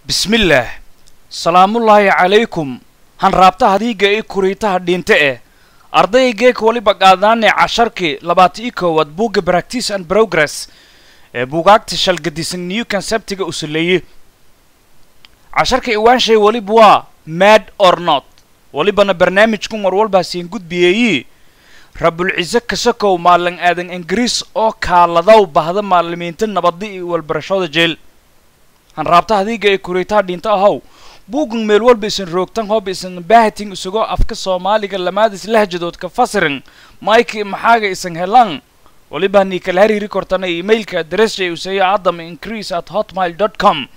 bismillaah salaamullaahi calaykum hanraabta hadiiga i kuriitaha dhinte eh ardaygeek waliba qaadaane casharkii labaata i koowaad buugga practice and progress ee buugaagta shalgadisan new conceptiga u saleeye casharka iwaanshay waliba waa mad or not walibana barnaamijkan war walbaasiin gudbiyeeyi rabulciise kasakow maalin aadan ingiriis oo kaaladaw bahda maalimiinta nabadda iyo walbarashada jeel hanraabta hadiiga ee kuriitaha dhinta ahow buugan meel walba isan roogtan hoob isan baahatin isagoo afka soomaaliga lamaadis lahjadood ka fasirin maiki maxaaga isan helan waliba nii kala hariiri kortana emailka adressja useeyo adam increase at hotmail dot com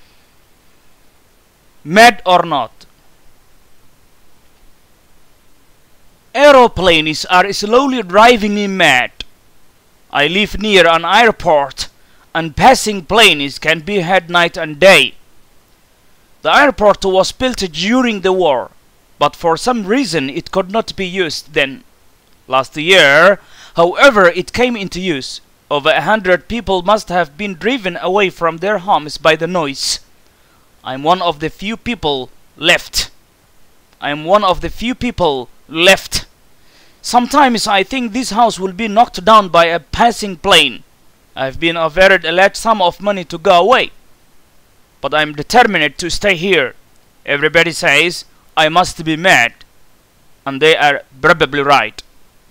mad or not aeroplanes are slowly driving me mad i live near an airport and passing planes can be heard night and day The airport was built during the war, but for some reason it could not be used then. Last year, however, it came into use. Over a hundred people must have been driven away from their homes by the noise. I'm one of the few people left. I'm one of the few people left. Sometimes I think this house will be knocked down by a passing plane. I've been offered a large sum of money to go away but I'm determined to stay here. Everybody says I must be mad, and they are probably right.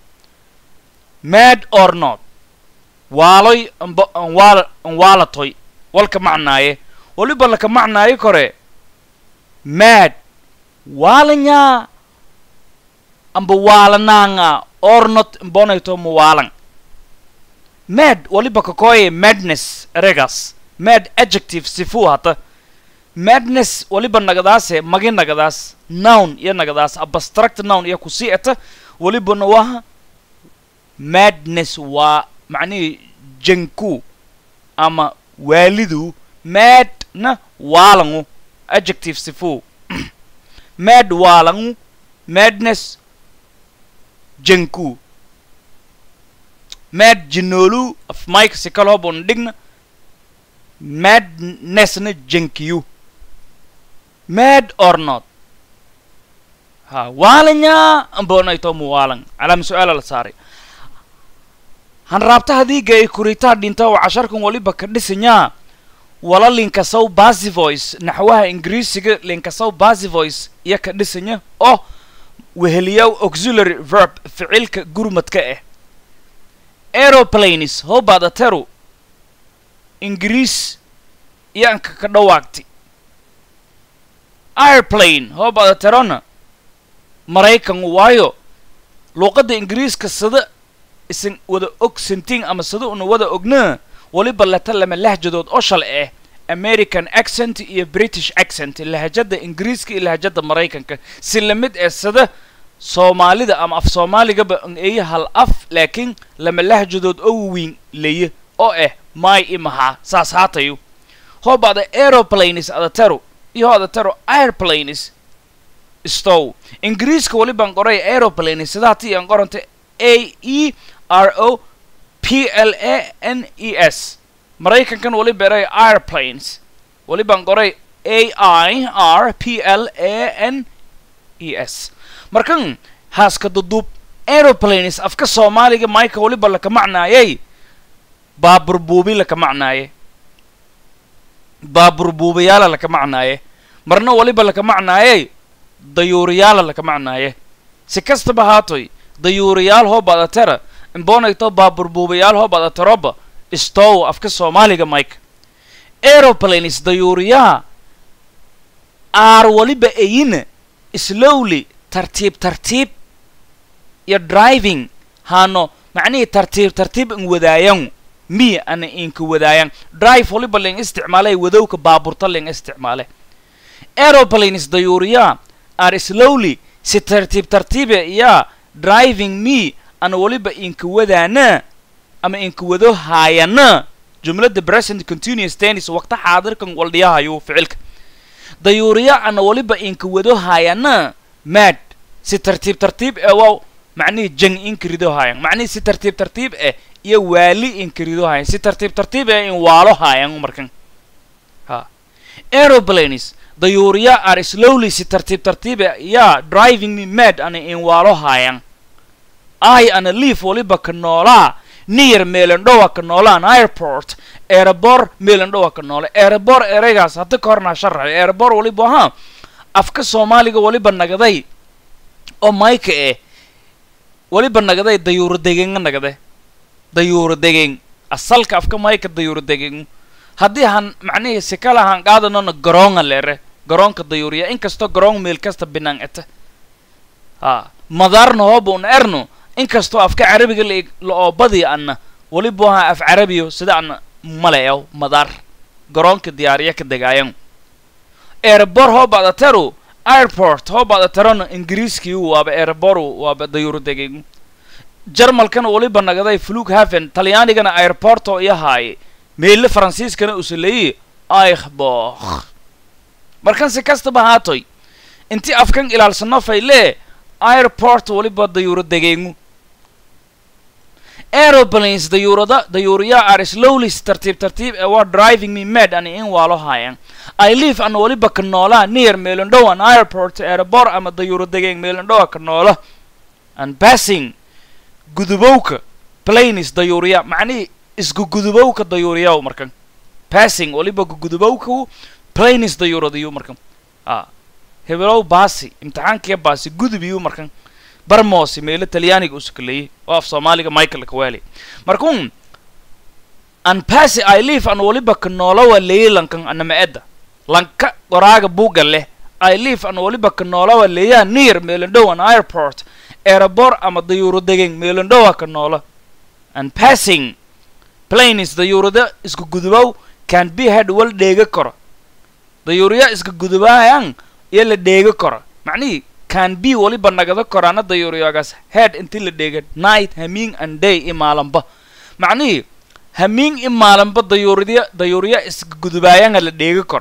Mad or not? waaloy waalatoy walka macnaaye waliba laka macnaaye kore mad waalanyaa amba waalanaanga or not mbonayto muwaalan mad waliba kakoye madness eregas mad adjective sifuu hata madness waliba nagadaase magi nagadaas noun iyo nagadaas abstract noun iyo kusii eta walibana waa madness waa macnihii janku ama waalidu madna waalangu adjective sifuu mad waalangu madness janku mad jinoolu af mike sikal hobon dhigna madnessna jankiyu mad or not ha waalanyaa ambonayto muwaalan calaama su-aala la saaray hanraabta hadiiga ay kuritaa dhinta oo casharkan waliba ka dhisanyaa wala linkasow basy voice naxwaha ingiriisiga linkasow basy voice iyo ka dhisanya oo weheliyaw auxiliary verb ficilka gurmadka ah aeroplanes hoobadateru ingiriis iyaanka ka dhawaagti airplane hoobada terona maraykan waayo luuqadda ingiriiska sada isan wada og santiin ama sada una wada ognaa waliba leta lama lahjadood oo shal ah american accent iyo british accent lahjada ingiriiska iyo lahjada maraykanka si lamid ee sada soomaalida ama af soomaaligaba eeya hal af laakiin lama lahjadood oo waweyn leye oo ah may i maxaa saas haatayo hoobada aeroplanes adatero iyo adatero airplanes stow ingiriiska walibaan qoray aeroplanes sidaati aan qoranta a e r o p l a n e s maraykankan waliba eray airplanes walibaan qoray a i r p l a n e s markan haaska duduub aeroplanes afka soomaaliga mayka waliba laka macnaayay baabur buubi laka macnaaye baabur buubayaala laka macnaaye marna waliba laka macnaaye dayuuriyaala laka macnaaye si kastaba haatoy dayuuriyaal hoo badatera imbonayto baabur buubayaal hoo badateroba stow afka soomaaliga mike aeroplanes dayuuriyaha aar waliba eyina slowly tartiib tartiib iyo driving haano macnihii tartiib tartiib in wadaayan miya ana inka wadaayan drive waliba ling isticmaalay wadowka baaburta ling isticmaale aeroplanes dayuuriyaa are slowly si tartiib tartiibe iyaa driving me ana waliba inka wadaana ama inka wado haayana jumladda present continuous tennis waqta xaadirkan waldhiyahayo ficilka dayuuriya ana waliba inka wado haayana mad si tartiib tartiib ee waa macnihii jang inka rido haayan macnihii si tartiib tartiib eh iyo waali inka rido haayan si tartiib tartiib eh in waalo haayan markan ha aeroplanes dayuuriya are slowly si tartiib tartiibe yaa driving me mad ana inwaalo haayan i ana leaf waliba ka noolaa near meelandhowa ka noolaan airport airabor meelandhowa ka noole airabor ereygaas hadda ka hornaa sharaxay airabor waliba ahaa afka soomaaliga waliba nagaday oo mayka eh waliba nagaday dayuuro degenga nagade dayuuro degen asalka afka mayka dayuuro degen haddii han macnihii si kala han qaadanona garoonga leere garoonka dayuuriya inkastoo garoon meel kasta binaan ete ha madaarna hooba un erno inkastoo afka carabiga la la oo badi anna waliba ahaa af carabiyo sida anna maleeyo madaar garoonka diyaariya ka degaayan airport hoobaada teru airport hoobaada terona ingiriiskiiu waaba airboru waaba dayuuro degegu jarmalkana waliba nagaday flug haven talyaanigana airporto iyo haaye meelle faransiiskana usaleeye aikhbokh markan si kastaba haatoy intii afkan ilaalsano fayle airport waliba dayuuro degeegu aeroplanes dayuurada dayuuriya are slowly tartiib tartiib ee waa driving me mad ani in waalo haayan i live ana waliba ka noolaa near meelandhow an airport airport ama dayuuro degeeg meelandhowa ka noola and passing gudubowka planes dayuuriya macnihii isku gudubowka dayuuriyaw markan passing waliba gudubowku planes dayuuradayu markan a hebelow baasi imtixaankiya baasi gudubiyu markan barmoosi meelo talyaaniga u sukaleeyey oo af soomaaliga michael kawali markun an paasi i live an waliba ka noolawa leeye lankan anama edda lanka qoraaga buuga leh i live an waliba ka noolawa leeyaa near meelandhow an airport airabor ama dayuuro degen meelandhowa ka noola and passing planes dayuurada isku gudubow can be head wal dheega karo dayuuriya iska gudubaayan iyo la dheega karo macnihii can be waliba nagada koraana dayuuriyagaas head intii la dheega night hamiing and day i maalanba macnihii hamiing i maalanba dayuuriya dayuuriya iska gudubaayanga la dheega karo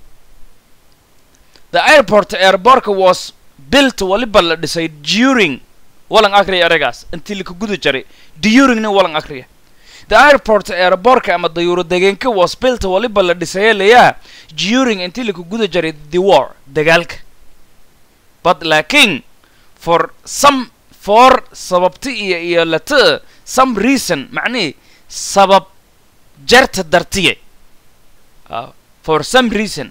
the airport airbortka was built waliba la dhisay during walan akriya eragaas intii laka guda jaray duringna walan akriya the airport airbortka ama dayuuro degeenka was built waliba la dhisaya layaa during intii laka guda jaray the war dagaalka but laakiin for some for sababti iyo iyo lata some reason macnihi sabab jarta dartiye uh, for some reason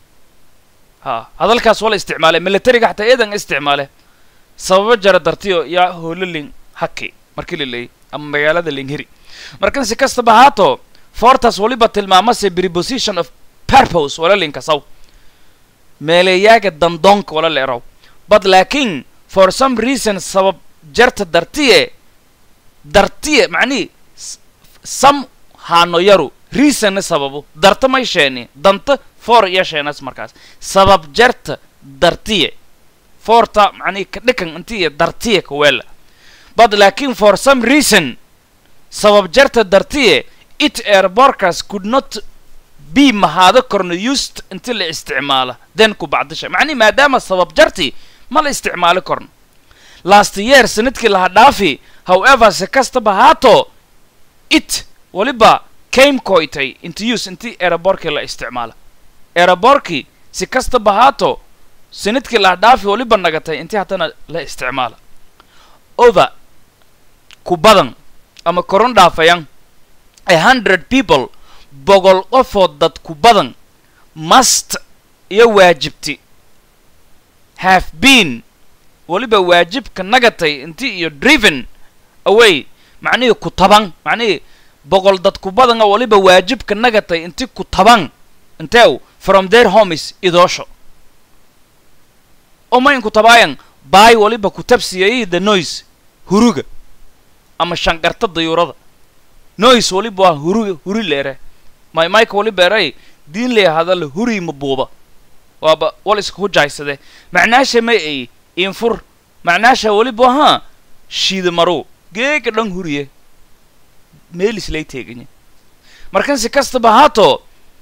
ha hadalkaas waa la isticmaalay militariga xataa eedan isticmaale sababo jara dartiyo yaa hoololin haki markii la leeyay ama magaalada linghiri markan si kastaba haato fortaas waliba tilmaamase preposition of purpose wala linkasaw meeleeyaaga dandoonka wala leeraw but laakiin for some reason sabab jarta dartiye dartiye macnihi sam haano yaru reasonna sababu darta may sheeni danta for iyo sheenas markaas sabab jarta dartiye forta macnihi ka dhikan intiya dartiye kaweela but laakiin for some reason sabab jarta dartiye it airborkas could not be mahaado korno used inti la isticmaala then ku bacdisha macnihi maadaama sabab jarti ma la isticmaali korno last year sanadkii laha dhaafi however si kastaba haato it waliba came koytay into use intii aeroborkii la isticmaala aeroborkii si kastaba haato sanadkii laha dhaafi waliba nagatay intii haddana la isticmaala over ku badan ama koron dhaafayan a hundred people boqol qofood dad ku badan must iyo waajibti have been waliba waajibka nagatay intii iyo driven away macnihii ku taban macnihii boqol dad ku badanga waliba waajibka nagatay intii ku taban inteew from their homes idoosho omayn ku tabaayan baay waliba ku tabsiyayay the noise huruga ama shanqarta dayuurada noise waliba waa huruga huri leere may mayka waliba eray diin lee hadala huri mabuuba waaba wal iska hujaysade macnaasha may ay infur macnaasha waliba ahaa shiida maru geega dhan huriye meelis lay teeganya markan si kastaba haato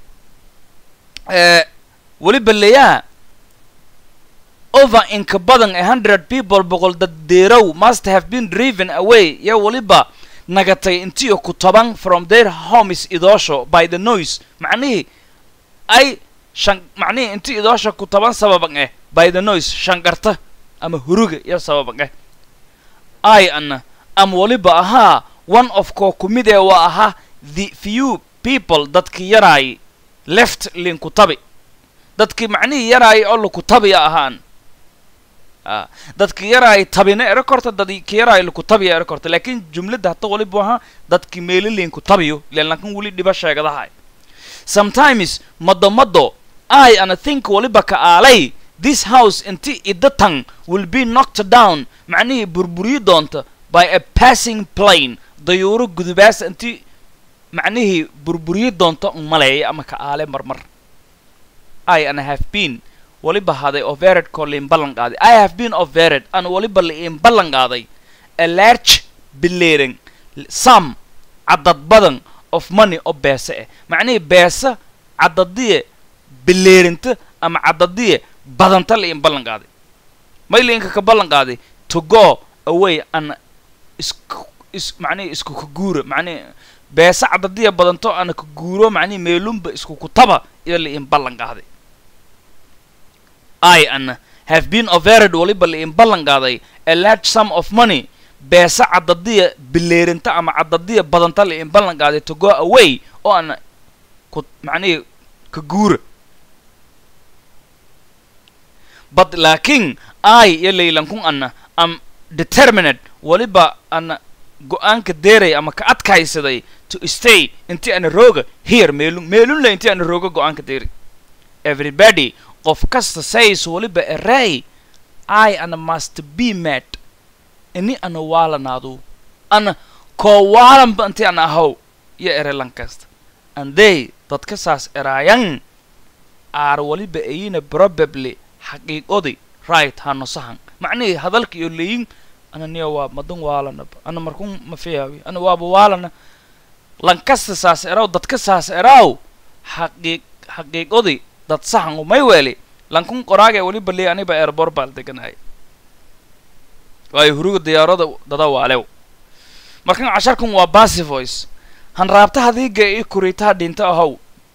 waliba leeyaa over inka badan a hundred people boqol dad deerow must have been driven away yaa waliba nagatay intiyo ku taban from their homes idoosho by the noise macnihii ay shan macnihii inti idoosha ku taban sababan eh by the noise shangarta ama huruga iyo sababan eh i ana am waliba ahaa one of koo ku mid ee waa ahaa the few people dadkii yaraay left linku tabi dadkii macnihii yaraay oo laku tabiya ahaan a dadki yaraay tabina ero korta dadki yaraay laku tabiya ero korta laakiin jumladda hata waliba ahaa dadki meeli linku tabiyo ilan lakin weli dhiba sheegadahay sometimes mado mado i ana think waliba ka aalay this house inti idatan will be knocked down macnihii burburiyi doonta by a passing plane dayuuro gudubaasa inti macnihii burburiyi doonta un maleeya ama ka aale marmar i ana have been waliba haday overed koo liin ballan qaaday i have been overed ana waliba liin ballan qaaday a large bileeran some cadad badan of money oo beese ah macnihii beesa cadadiye bileerinta ama cadadiye badanta liin ballan qaaday may liinka ka ballan qaaday to go away ana isku is macnihi isku ka guura macnihi beesa cadadiya badanto ana ka guuro macnihi meelunba isku kutaba iyo liin ballan qaaday i ana have been overed waliba liin ballan qaaday a large sum of money beesa cadadiya bileerinta ama cadadiya badanta liin ballan qaaday to go away oo ana ku macnihi ka guura but laakiin i iyo laylankun ana am determined waliba ana go-aanka deeray ama ka adkaysaday to stay inti ana rooga here meelun meelun le inti ana rooga go-aanka deeray everybody qof kasta says waliba eray i ana must be mad ini ana waalanaadu ana koo waalanba inti ana ahaw iyo erelan kasta and they dadka saas eraayan are waliba ayina probably xaqiiqodi right hano sahan macnihii hadalka iyo leyin ana niya waa madan waalanaba ana markun ma fiyaawi ana waaba waalana lankasta saas eraw dadka saas eraaw xaqiiq xaqiiqodi dad sahan umay weeli lankun qoraage waliba lee aniba erbor baal deganaya waayo huruga diyaarada dada waalew markan casharkan waa basy voice han raabta hadiiga i kuriitaha dhinta ahow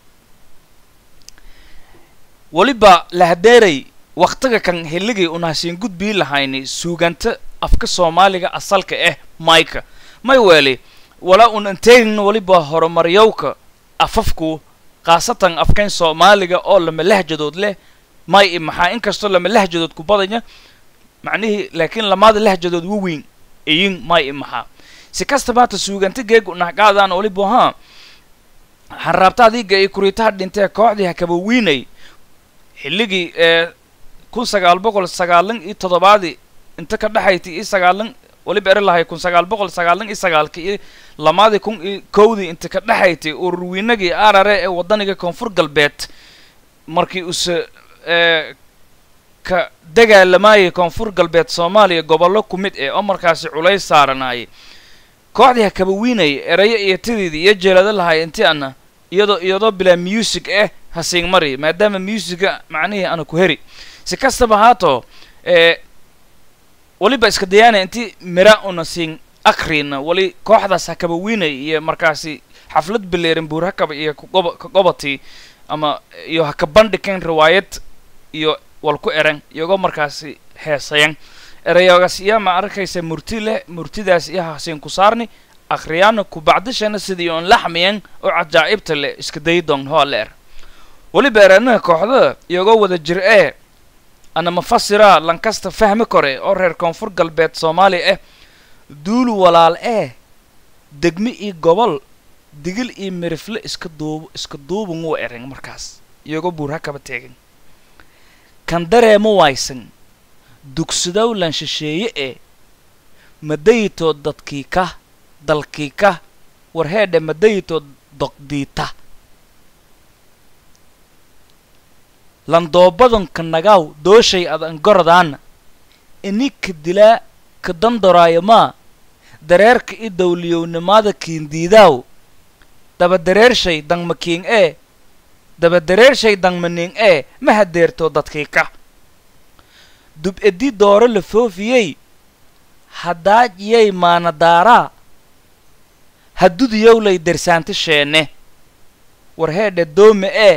waliba lahadeeray waktiga kan heligay unahasiin gudbii lahayni suuganta afka soomaaliga asalka ah mayka may weeli wala un anteegin waliba horumaryowka afafku khaasatan afkayn soomaaliga oo lama lahjadood leh may i maxaa inkastoo lama lahjadood ku badanya macnihii laakiin lamaada lahjadood waweyn iyin may i maxaa si kastaba hata suuganta geeg unahqaadaan waliba haa hanraabta adiga i kuriitaha dhintee kooxdii hakabawiinay xilligii ee kun sagaal boqol sagaalan iyo toddobaadii inta ka dhexayti iyo sagaalan waliba eri lahay kun sagaal boqol sagaalan iyo sagaalki iyo lamaadii kun iyo kowdii inta ka dhexaytay ururwiinagii arare ee waddaniga koonfur galbeed markii use ee ka dagaalamayay koonfur galbeed soomaaliya gobollo ku mid eh oo markaasi culays saaranaayay kooxdii hakabawiinayay erayo iyo tidiidii iyo jeelado lahay intii ana iyadoo iyadoo bilaa music eh hasiing mari maadaama musica macnihii ana ku heri si kastaba haato ee waliba iska dayaana intii mira una siin akrina wali kooxdaas hakabawiinay iyo markaasi xaflad bileerin buur hakaba iyo kagoba ka gobatii ama iyo haka bandhigan riwaayad iyo wal ku eran iyagoo markaasi heesayan erayoogaas iyaa ma arkaysa murti leh murtidaas iyo hasiin ku saarni akhriyaana ku bacdishana sidii oon laxmiyan oo cajaa'ibta leh iska daydon hoo leer weliba eranaha kooxda iyagoo wada jir ee ana mafasira lankasta fahmi kore oo reer koonfur galbeed soomaaliya ah duul walaal ee degmi iyo gobol digil iyo mirifle iska duub iska duuban wuu eran markaas iyagoo buur hakaba teegan kan dareemo waysan dugsidow lan shisheeye ee madayitood dadkii ka dalkii ka warheedhe madayitood doqdiita landoobadanka nagaw dooshay ad angorodaana ini ka dilaa ka dandoraayo maa dareerka i dawliyownimaada kiindiidaaw daba dareershay dangmakiing ee daba dareershay dangmaniing ee ma hadeertoo dadkii ka dub edi dooro la foofiyey haddaaj yay maanadaaraa haddudiyowlay dersaanta sheene warheedhe doome ee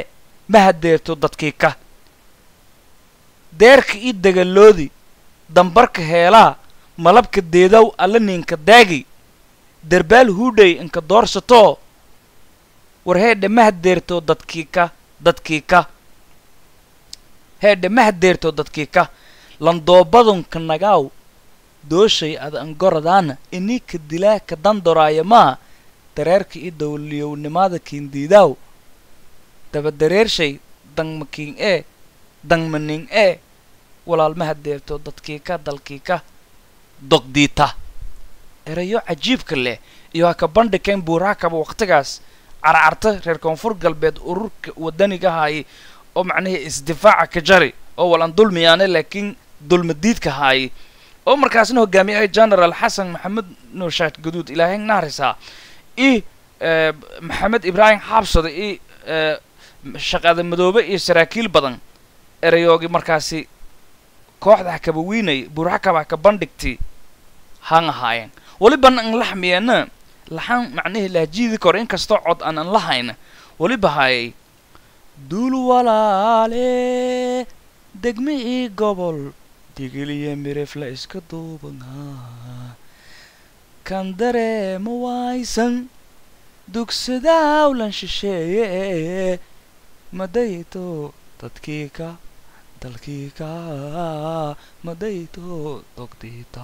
ma hadeerto dadkii ka deerka ii dagaloodi dambarka heelaa malabka deedaw alla ninka daagi derbaal huudhay inka doorsatoo war heedhe ma hadeerto dadkii ka dadkii ka heedhe ma hadeerto dadkii ka landoobadunka nagaaw dooshay ad angoradaana inika dilaa ka dandoraaya maa dareerka ii dawliyownimada kiindiidaaw daba dareershay dangmakiin ee dangmaning ee walaal ma hadeerto dadkii ka dalkii ka dogdiita erayo cajiibka leh iyo ha ka bandhikayn buuraakaba waqtigaas carcarta reer koonfur galbeed ururka wadaniga haayay oo macnihii isdifaaca ka jari oo walan dulmiyaane laakiin dulmadiidka haayay oo markaasna hogaamiyay general xasan maxamed nuurshaad gaduud ilaahay naarisaa i maxamed ibraahim xaabsada i shaqada madoobe iyo saraakiil badan erayoogii markaasi kooxda ha kaba wiinay buurxakaba ha ka bandhigti han ahaayeen weliban an laxmiyeena laxan macnihii lahjiidi kor inkastoo cod aan an lahayna weliba hayay duul walaale degmihii gobol digiliya mirifla iska duubanaa kan dareema waysan dugsadawlan shisheeye madayto dadkii ka dalkii ka madayto dogdiita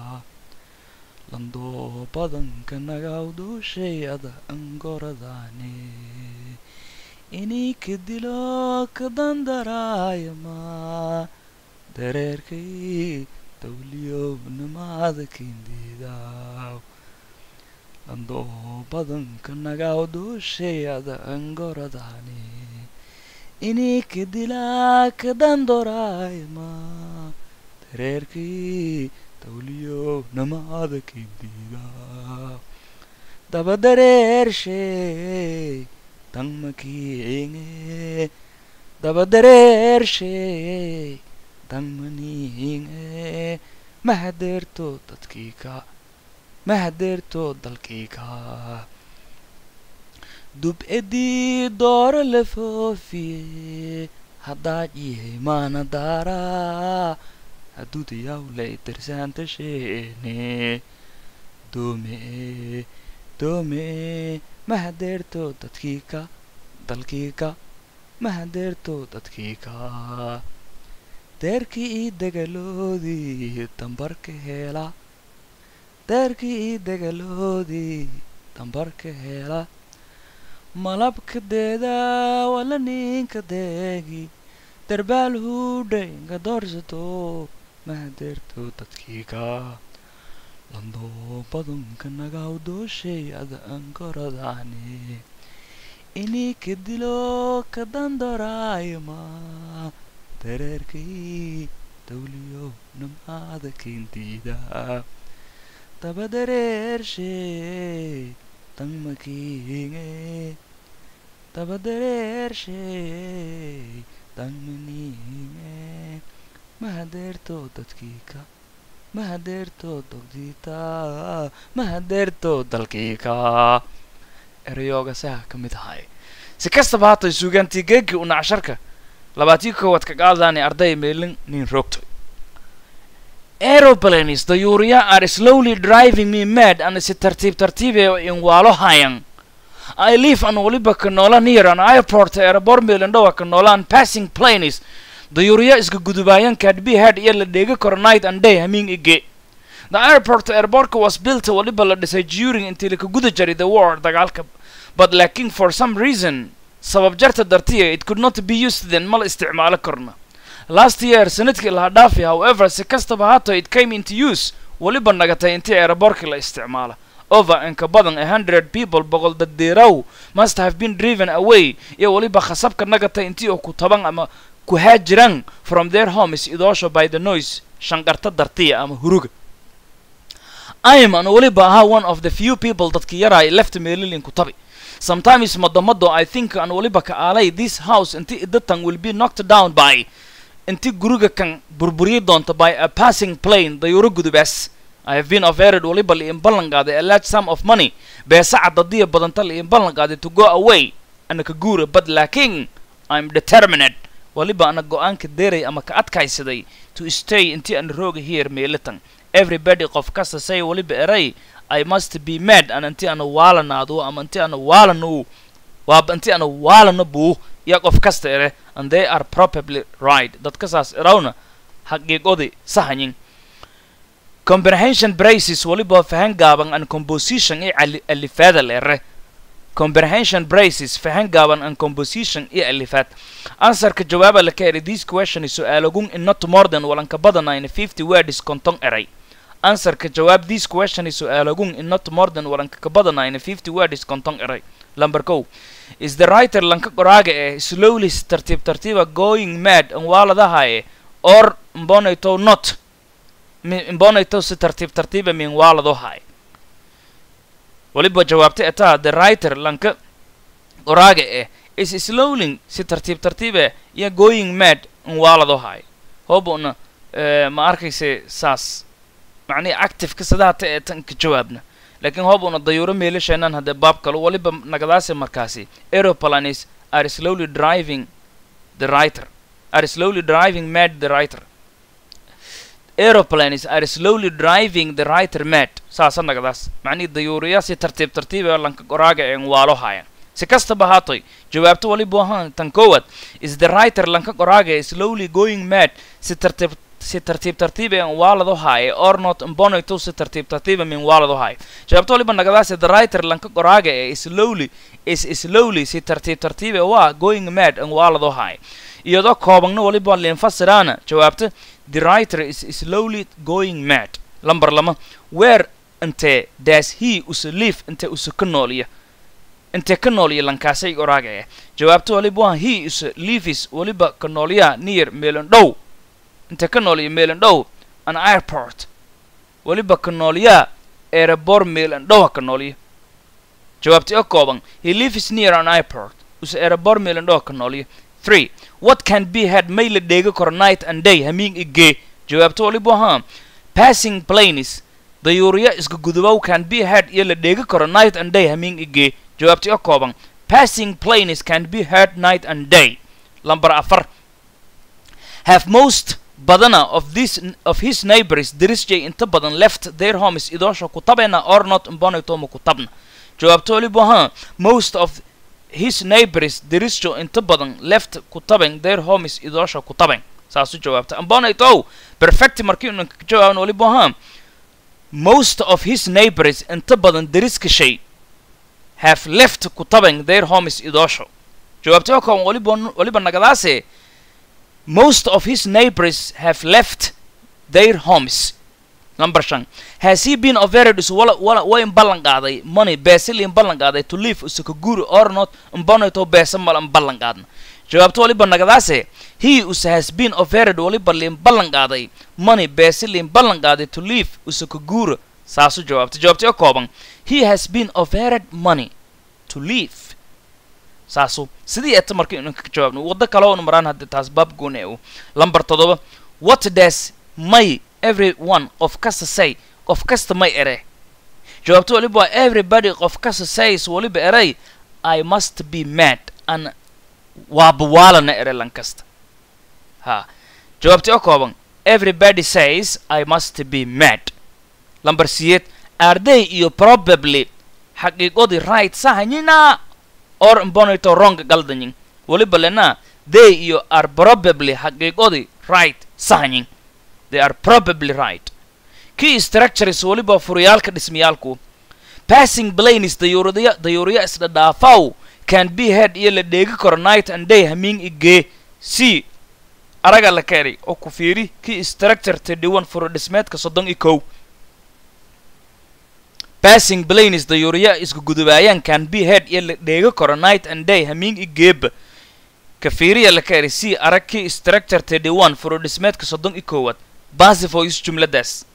landoo badanka nagaw duushay ada angoradaane inii ka dilo ka dandaraayama dareerkay dawliyownimada kindiidaaw landoo badanka nagaw duushay ada angoradaane inii ka dilaa ka dandoraayama dareerkii dawliyownimada kindiidaaw daba dareershay dangmakiinge daba dareershay dangmaniinge ma hadeerto dadkii ka ma hadeerto dalkii ka dub'edii dooro la foofiye haddaad yahay maana daaraa haduudayawlay darsaanta sheene doome doome ma hadeerto dadkii ka dalkii ka ma hadeerto dadkii ka deerkii ii dagaloodii dambarka heela deerkii ii dagaloodii dambarka heela malabka deeda wala ninka deegi darbaal huudhay inka doorsato ma hadeerto dadkii ka landoo badanka nagaw dooshay ada ankoradaane inii ka dilo ka dandoraayama dareerkii dawliyo nimada kindiida daba dareershay dangmakiinge daba dareershay dangmaniinge ma hadeerto dadkii ka ma hadeerto dogdiita ma hadeerto dalkii ka erayooga saha ka mid ahay si kastaba haatay suugaantii geegii una casharka labaatii koowaad ka qaadaani arday meelin nin roogto aeroplanes dayuuriya are slowly driving me mad ana si tartiib tartiibee in waalo hayan I live an waliba ka noola near an airport airport meelindhowa ka noolaan passing planes dayuuriya iska gudubaayan kadbi head iyo la dheegi karo night and day hamiin ige the airport airportka was built waliba la dhisay during intii laka guda jaray the war dagaalka but laakiin for some reason sabab jarta dartiya it could not be used then ma la isticmaalo karno last year sanadkii laha dhaafi however si kastaba haato it came into use waliba nagatay intii airportkii la isticmaala over inka badan a hundred people boqol daddeeraw must have been driven away iyo waliba khasabka nagatay intii oo ku taban ama ku haajiraan from their homes idoosho by the noise shanqarta dartiya ama huruga I am an waliba ahaa one of the few people dadki yaraay left meelilin ku tabi sometimes madamado I think an waliba ka aalay this house inti idatan will be knocked down by inti guriga kan burburiyi doonto by a passing plane dayuuro gudubaas I have been offered waliba liin ballan qaaday a large sum of money beesa cadadiya badanta liin ballan qaaday to go away ana ka guura but laakiin i'm determined waliba ana go-aanka deeray ama ka adkaysaday to stay intii aan rooga here meelitan everybody qof kasta say waliba eray i must be mad an intii ana waalanaado ama intii ana waalano waaba intii ana waalano buu iyo qof kasta ere and they are probably right dadka saas erawna xaqiiqodi sahanyin comprehension braces waliba fahan gaaban and composition i cali- alifaada leere comprehension braces fahan gaaban and composition iyo alifaad answerka jawaaba la ka eri this question is su-aalagun in not more than walanka badanayna fifty words konton eray answerka jawaab this question is su-aalagun in not more than walanka ka badanayna fifty words konton eray number ko is the writer lanka qoraaga eh slowly si tartiib tartiiba going mad an waaladahaye or mbonayto not mi- mbonayto si tartiib tartiiba min waaladohaye waliba jawaabta etaa the writer lanka qoraaga eh is slowly si tartiib tartiibe iyo going mad an waaladohaye hoobuna eh, ma arkayse saas macnihi active kasadaata ee tan ka jawaabna laakiin hoobuna dayuuro meelasheenan haddee baab kalo waliba nagadaasi markaasi aeroplanes are slowly driving the writer are slowly driving mad the writer aeroplanes are slowly driving the writer mad saasa nagadaas macnihi dayuuriya si tartiib tartiib ee lanka qoraaga een waalo hayan si kastaba haatoy jawaabto waliba ahaan tan koowaad is the writer lanka qoraaga ee slowly going mad si tartiib si tartiib tartiib ee waalado haaye or not mbonayto si tartiib tartiiba min waalado haaye jawaabto waliba nagadaasi the writer lanka qoraaga ee slowly is slowly si tartiib tartiib ee waa going mad an waalado haaye iyadoo koobagna waliba liinfasiraana jawaabta the writer is slowly going mad lamber lama where intee does he usa live intee usa ka nooliya intee ka nooliya lankaasay qoraaga eh jawaabta waliba waa he usa lives waliba ka nooliya near meelan dhow inta ka nooliya meelan dhow an airport weliba ka nooliyaa erebor meelan dhowa ka nooliya jawaabti oo kooban he lives near an airport use erebor meelan dhowa ka nooliya three what can be had may la dheega karo night and day hamiin igee jawaabto waliba ahaa passing planes dayuuriya iska gudubow can be had iyo la dheega karo night and day hamiin igee jawaabti oo kooban passing planes can be heard night and day lamber afar have most badana of this of his neighbors dirisjay inta badan left their homes idoosha kutabena or not mbonaytoma kutabna jawaabto waliba ahaa most of his neighbors dirisjo inta badan left kutaben their homes idoosha kutaben saasu jawaabta mbonaytow perfect markii unan ka jawaabna waliba ahaa most of his neighbors inta badan deriska shay have left kutaben their homes idoosho jawaabta oo waliba waliba nagadaase most of his neighbors have left their homes number shan has he been offered is wala wala way in ballan qaaday money beesili in ballan qaaday to live usaka guri or not mbonato beesa mal in ballan qaadna jawaabto waliba nagadaase he us has been offered waliba liin ballan qaaday money beesili in ballan qaaday to live usaka guri saasu jawaabta jawaabta oo kooban he has been offered money to live saasu sidii eeta marka inaan ka jawaabno waddo kale oonu maraan hadda taas baab goone u lamber toddoba what does may every one qof kasta say qof kasta may ere jawaabto waliba waa everybody qof kasta says waliba eray i must be mad an waaba waalana ere lan kasta ha jawaabti oo kooban everybody says i must be mad lamber siyeed are they iyo probably xaqiiqodii right sahanyina or mbonito wrong galdanyin waliba lena they iyo are probably xaqiiqodii right sahanyin they are probably right key structures waliba furiyaalka dhismayaalku passing planes dayuuriya dayuuriya isdhadhaafaw can be head iyo la dheegi karo night and day hamiin igee c araga la keenay oo ku fiiri key structure tedhiwan furo dhismeedka soddon iyo kow passing planes dayuuriya isku gudubaayaan can be head iyo la dheegi karo night and day hamiin igeeba ka fiiriya la keenay c arag key structure tedhiwan furo dhismeedka soddon iyo koowaad basifois jumladaas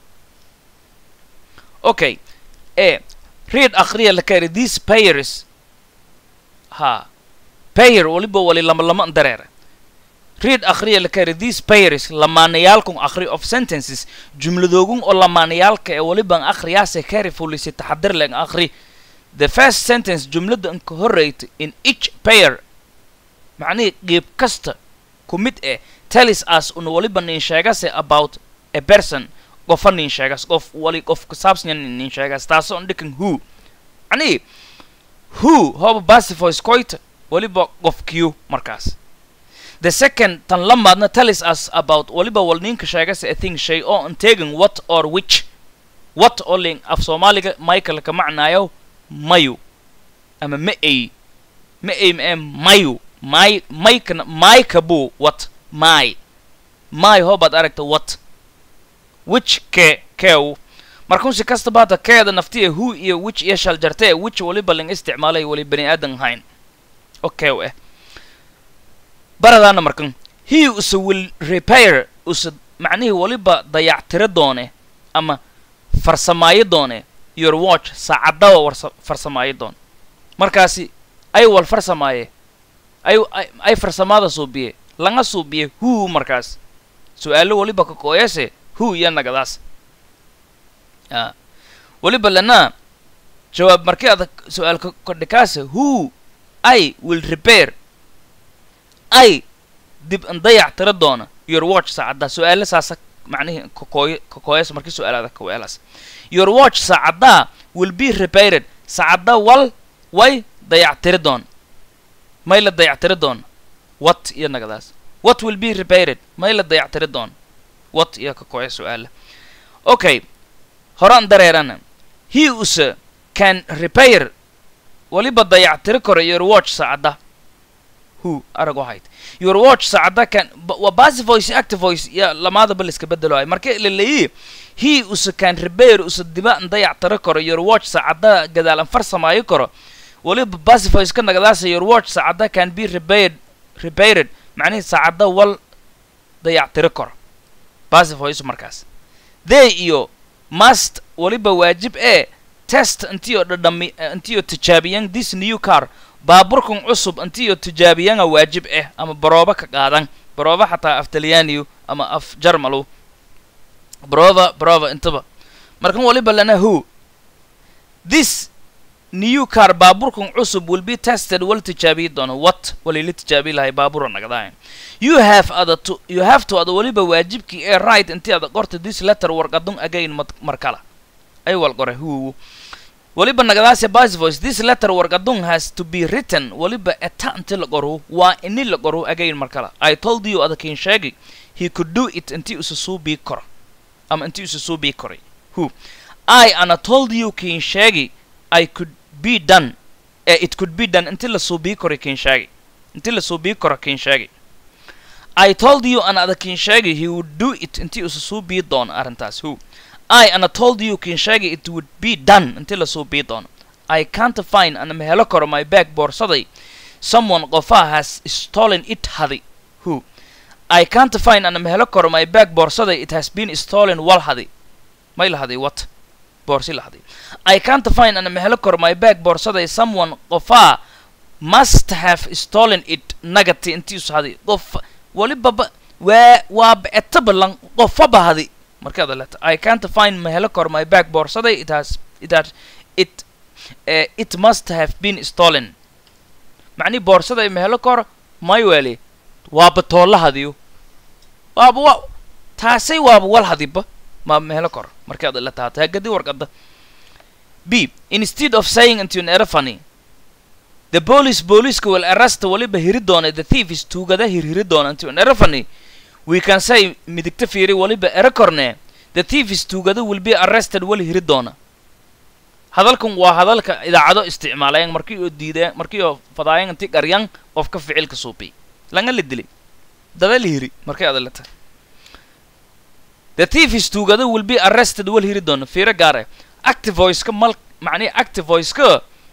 okay e read akhriya la keenay these payers ha payer waliba wali lama lama dareere read akhriya la keenay these payers lamaanayaalkun akhri of sentences jumladoogun oo lamaanayaalka ee waliban akhriyaase carefully si taxadir leen akhri the first sentence jumlada inka horreyta in each payer macnihii qiib kasta ku mid eh tellis us una waliba nin sheegase about a person qofa nin sheegas qof wali qof ku saabsan nin sheegas taasoo on dhikan who macnihii who hooba basifoys coit waliba qofkiyu markaas the second tan lamaadna tellis us about waliba wal ninka sheegase a thing shay oo an tegan what or which what oo ling af soomaaliga michael ka macnaayo mayu ama ma ay ma ay ma mayu may maykana mayka buu what my my hoobaad aragta what which ke kew markun si kastaba hadda keeda naftiya who iyo which iyo shal jartee which waliba ling isticmaalay wali bani aadan hayn oo kew eh baradaana markan he usa will repair usa macnihii waliba dayactiro doone ama farsamaayo doone your watch saacadaba warsa farsamaayo doon markaasi ay wal farsamaaye ay ay farsamaada suubiye laga suubiye who markaas su-aalo waliba ka kooyase who iyo nagadaas a waliba lana jawaab markii adag su-aalka kordhikaase who i will repair ay dib an dayac tira doona your watch saacadda su-aalo saasa macnihii kakooy kakooyas markii su-aalaada kaweelaas your watch saacaddaa will be repaired saacadda wal way dayactiri doon may la dayactiri doon what iyo nagadaas what will be repaired may la dayactiri doon what iyo kakooya su-aala okay horaan dareerana he use can repair waliba dayactiri karo your watch saacadda who arag waxayd your watch saacadda can waa basi voice active voice iyo lamaadaba la iska bedelo ay marka la leeyi he use can repair use diba an dayactiri karo your watch saacadda gadaalan farsamaayo karo waliba basi voice ka nagadaasa your watch saacadda can be repaired repaired macnihii saacadda wal dayactiri karo basi voice markaas they iyo must waliba waajib ee test intiyo dhadhami intiyo tijaabiyan this new car baaburkan cusub intiyo tijaabiyanga waajib ah ama barooba ka qaadan barooba xataa af talyaaniyu ama af jarmalu barova barova intaba markan waliba lana who this new car baaburkan cusub will be tested wal tijaabiyi doono what walila tijaabiyi lahay baabura nagdahay you have ada to you have to ada waliba waajibkii ee right intii ada qorta this letter warqadun again mar kala ay wal qore who waliba nagadaase bas voice this letter warqadun has to be written waliba eta inti la qoru waa ini la qoru again mar kala i told you ada kiin sheegi he could do it intii usa suu bii koro ama intii usa suu bii koray who i ana told you kiin sheegi i could be done eh, it could be done intii la suu bii koray kiin sheegi intii la suu bii koro kiin sheegi i told you ana ada kiin sheegi he would do it intii usa suu bii doono arrintaas who I and I told you kiin sheegay it would be done intii lasoo bii doono I can't find ana ma helo karo my bag boorsaday someone qofa has stolen it hadi who I can't find ana ma helo karo my bag boorsaday it has been stolen wal hadi may la haday what boorsi la haday I can't find ana ma helo karo my bag boorsaday someone qofa must have stolen it nagati intii us hadi qof waliba waa waa beeta balan qofaba hadi markaad leeta i can't find ma helo kor my bag boorsaday it has it has it uh, it must have been stolen macnii boorsaday ma helo kor may weli waaba toolla hadiyo waaba wa taasay waaba wal hadiba ma ma helo kor markaad la taata hagadi warqada b instead of saying into an erafany the police booliiska will arrest waliba hiri doona the thief is tuugada hirhiri doona into an erafany we can say midigta fiiri waliba ero korne the thief is tuugada will be arrested wal hiri doona hadalkan waa hadalka idaacado isticmaalayan markii oo diideen markii oo fadaayan inti qaryan qofka ficilka suubi langa la dilay dada la hiri markay adalata the thief is tuugada will be arrested wal hiri doona fiiro gaare active voice-ka mal macnihi active voice-ka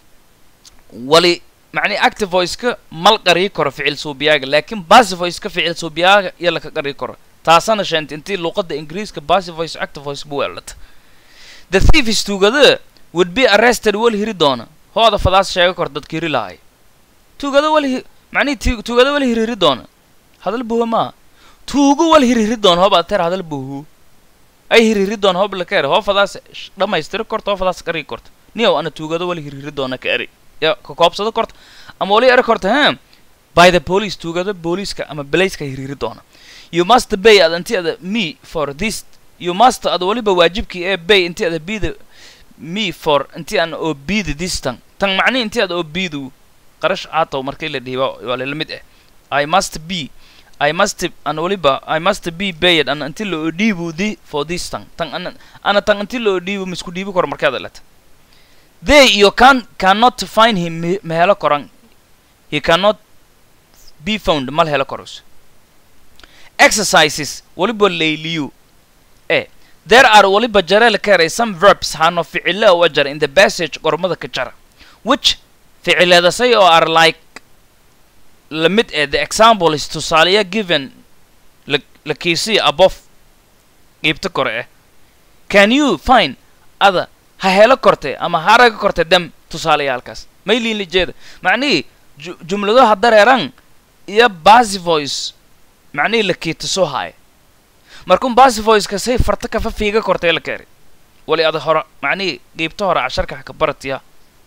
wali macnihi active voice-ka mal qarii karo ficil suubiyaaga laakiin passive voice-ka ficil suubiyaaga iyo laka qarii karo taasana sheenta intii luuqada ingiriiska passive voice active voice bu weelata the thief is tuugada would be arrested wal hiri doona hooda fadaas sheega kor dadka hiri lahay tuugada wal hi macnihi tuugada wal hirhiri doona hadal buha maa tuugo wal hirhiri doona hoob aad teer hadal buhu ay hirhiri doona hoob laka eri hoo fadaas dhammaystiri korta hoo fadaas qarii korta niyow ana tuugada wal hirhiri doona ka eri ya ka koobsado korta ama wali eri korta he by the police tuugada booliiska ama belayska hiriiri doona you must bay ad inti ada me for this you must ad waliba waajibkii ee bay inti ada bida me for inti aan oo bida this tan tan macnihi inti ada oo bidu qarash aatow markii la dhihi waa waa la mid ah i must be I must an waliba I must be paid an until lo dhiibu di for this tan tan ana ana tan until lo dhiibu misku dhiibi karo markaad lata they you can cannot find him me- ma helo koran he cannot be found mal helo koros exercises waliba layliyu eh there are waliba jareel kare some verbs hano ficile oo jar in the passage qormada ka jara which ficiladasay oo are like la mid eh the example is tusaaleya given la la kiisiya above qiibta kore eh can you find ada ha helo korte ama ha araga korte dem tusaaleyaalkaas may liin lijeeda macnihii ju- jumladaha dareeran iyo basi voice macnihii la kiita soo haaya markun basi voiceka say farta kafa fiiga kortee la keeri wali ada hora macnihii qiibta hore casharka ha ka baratiya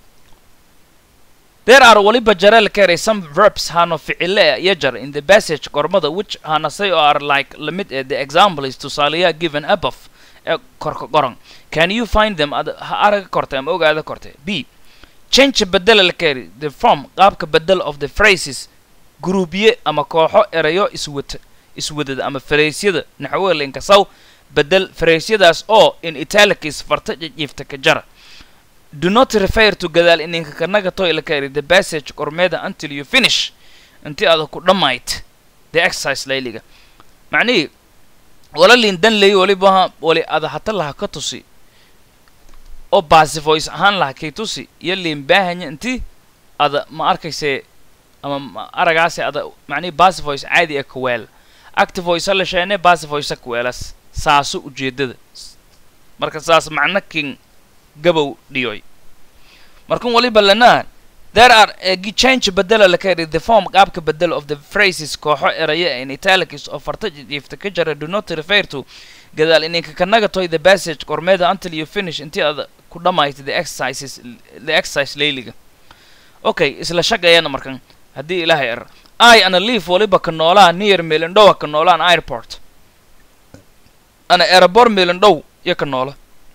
There are waliba jareel kare some verbs hano ficile iyo jar in the passage qormada which hana say are like limit eh, the example is tusaaleya given above ee korka qoran can you find them ad ha araga korte ama ogaada korte b change bedela la kari the form qaabka bedel of the phrases gruubye ama kooxo erayo iswata iswadada ama fareysyada naxwada inkasaw bedel fareysyadaas oo in italics farta jiifta ka jara do not refer to gadaal ininka kanaga toy la kari the passage qormeeda until you finish intii aad ku dhammayd the exercise layliga macnihii wala lindan lay waliba wali ada hata laha ka tusi oo basi voice ahaan laha kay tusi iyo liin baahanya intii ada ma arkayse ama ma aragaase ada macnihii basi voice caadi ee kaweel active voice la sheene basi voice kaweelas saaso ujeedada marka saas macno king gabow dhiyoy markan waliba lanaa there are a gi- change bedela la kari the form qaabka bedel of the phrases kooxo eraya in italics oo farta jiifta ka jara do not refer to gadaal ininka kanaga toy the passage qormeeda until you finish intii aad ku dhammaytay the exercises the exercise layliga okay isla shaqeeyana markan haddii ilaahay er i ana leaf waliba ka noolaa near melindhowa ka noolaan airport ana airport melindhow iyo ka noola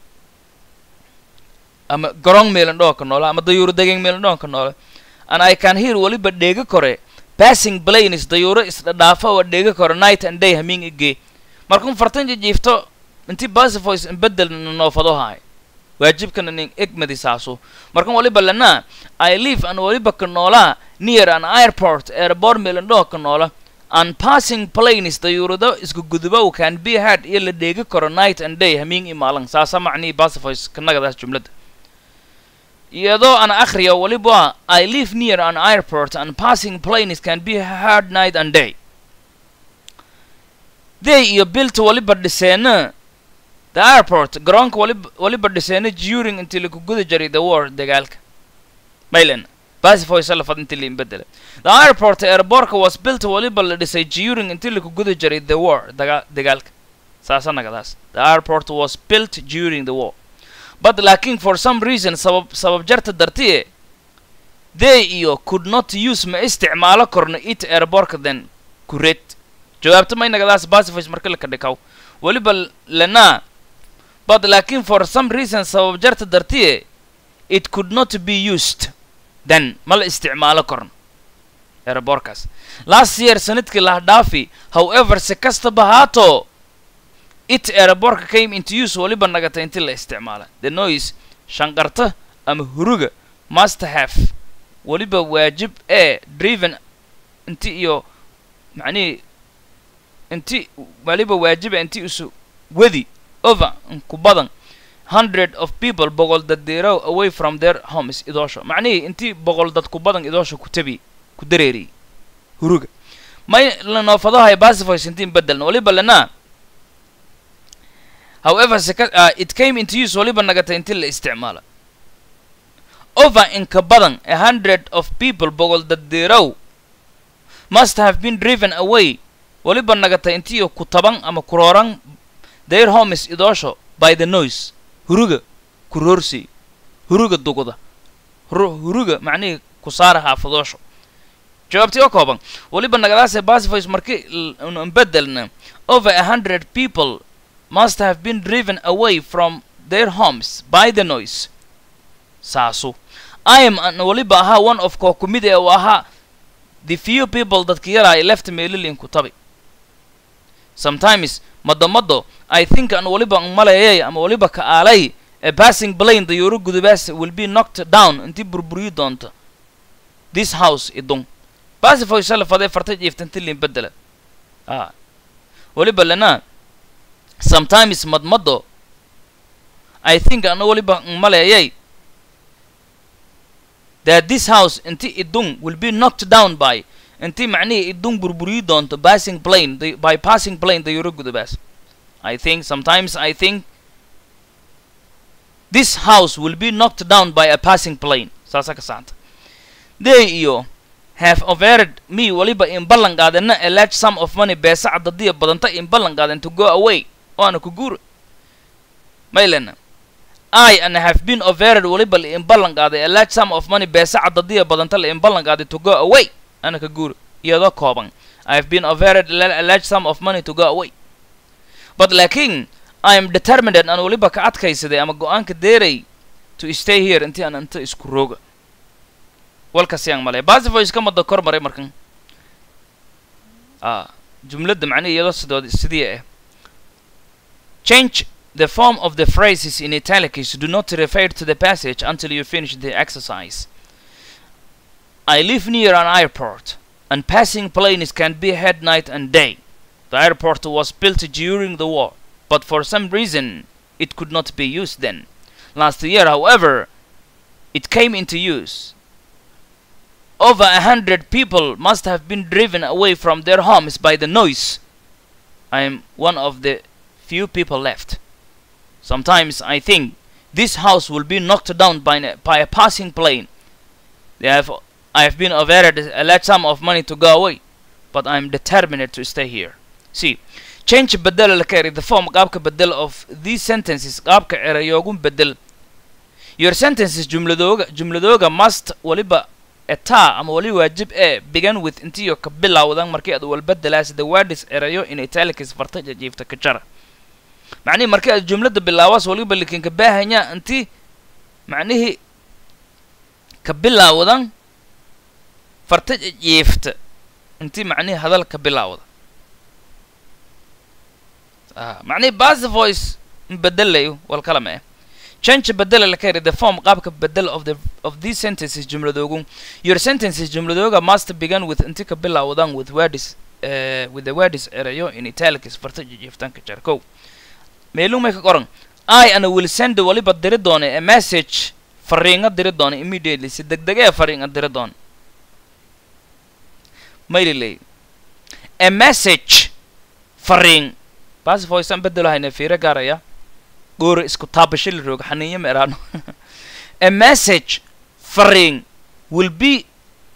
ama garong melindhowa ka noola ama dayuuro degeng melindhowa ka noola and i can hear waliba dheega kore passing planes dayuuro isdhadhaafa oo dheega kore night and day hamiin igee markun fartan jijiifto intii basivoice inbedel noofado haay waajibkana nin egmadi saaso markan waliba lanaa i live an waliba ka noolaa near an airport airport melindhowa ka noola and passing planes dayuurado isku gudubow can be heard iyo la dheegi karo night and day hamiin i maalan saasa macnihii basivoice kanagadaas jumladda iyadoo aan akhriyo waliba i live near an airport and passing planes can be heard night and day they iyo bilta waliba dhiseena the airport garoonka waliba waliba dhiseena during intii lagu guda jiray the war dagaalka maylen basivoice lafad intii liin bedela the airport airportka was built waliba la dhisay during intii lagu guda jiray the war daga dagaalka saasa nagadaas the airport was built during the war but laakiin for some reason sabab sabab jarta dartiye they iyo could not use ma isticmaalo korno it airportka then kuret jawaabta may nagadaas basivoice marka la kadhikaw waliba lanaa but laakiin for some reason sabab jarta dartiye it could not be used then ma la isticmaalo korno airportkaas last year sanadkii laha dhaafi however si kastaba haato it airportka came into use waliba nagata inti la isticmaala the noise shanqarta ama huruga must have waliba waajib ee driven inti iyo macnihii inti waliba waajiba inti isu wedi over ku badan hundred of people boqol dad deerow away from their homes idoosho macnihii intii boqol dad ku badan idoosho ku tabi ku dareeriyey huruga may la noofadahay basivoice intiin bedelna waliba lanaa however seka uh, it came into use waliba nagata inti la isticmaala over inka badan a hundred of people boqol dad deerow must have been driven away waliba nagata intiyo ku taban ama kurooran their homes idoosho by the noise huruga kuroorsi huruga duguda huru- huruga macnihii ku saara xaafadoosho jawaabtii oo kooban weliba nagadaase pacifies markii un bedelna over a hundred people must have been driven away from their homes by the noise saasu i am an weliba ahaa one of koo ku mid ee uu ahaa the few people dadka yaraa left meelilinku tabi sometimes madamado i think an weliba an maleeyay ama weliba ka aalay a passing plane dayuuro gudubaas will be knocked down intii burburiyi doonta this house idun pacifoy salafadee farta jiiftanti lin bedela ah weliba lana sometimes madmado i think an weliba an maleeyay that this house inti idun will be knocked down by intii macnihii idun burburiyi doonto passing plane the, by passing plane dayuuro gudubaas i think sometimes i think this house will be knocked down by a passing plane saasa ka saanta they iyo have offered me weliba in ballan qaadana a large sum of money beesa cadadiya badanta in ballan qaadan to go away oo ana ku guura maylena i and have been offered weliba la in ballan qaaday a large sum of money beesa cadadiya badanta la in ballan qaaday to go away ana ka guura iyadoo kooban i have been offered a large sum of money to go away but laakiin i am determined aan weliba ka adkaysaday ama go-aanka deeray to stay here intii aan inta isku rooga walkasiyaan malay basivoice ka mada kor maray markan ah jumladda macnihi iyadoo sidood sidii ah change the form of the phrases in italics do not refer to the passage until you finish the exercise i live near an airport and passing planes can be heard night and day the airport was built during the war but for some reason it could not be used then. Last year, however, it came into use. Over a hundred people must have been driven away from their homes by the noise. I am one of the few people left. Sometimes I think this house will be knocked down by, a- by a passing plane. They have, I have been offered a large sum of money to go away, but I am determined to stay here. See, change bedel la kari the form qaabka bedel of these sentences qaabka erayoogun bedel your sentences jumladooga jumladooga must waliba etaa ama wali waajib ee begin with intiyo ka bilowdan markii aad walbedelaas the words erayo in italics farta jajiifta ka jara macnihii markii aad jumlada bilaabaas waliba likin ka baahanya inti macnihii ka bilowdan farta jajiifta inti macnihii hadal ka bilowda ah macnihii basi voice bedelayo walkalama eh change bedela la kari the form qaabka bedel of the of these sentences jumladoogu your sentences jumladooga must begin with inti ka bilowdan with words uh, with the words erayo in italics farta jijiiftanka jarkow meeluu may ka qoran i ana will send waliba diri doona a message fariinga diri doona immediately si degdegee fariinga diri doona mayliley a message fariin basi voicean bedelo hayna fiiro gaaraya goora isku taabasho la rooga xaniinyo ma eraano a message fariin will be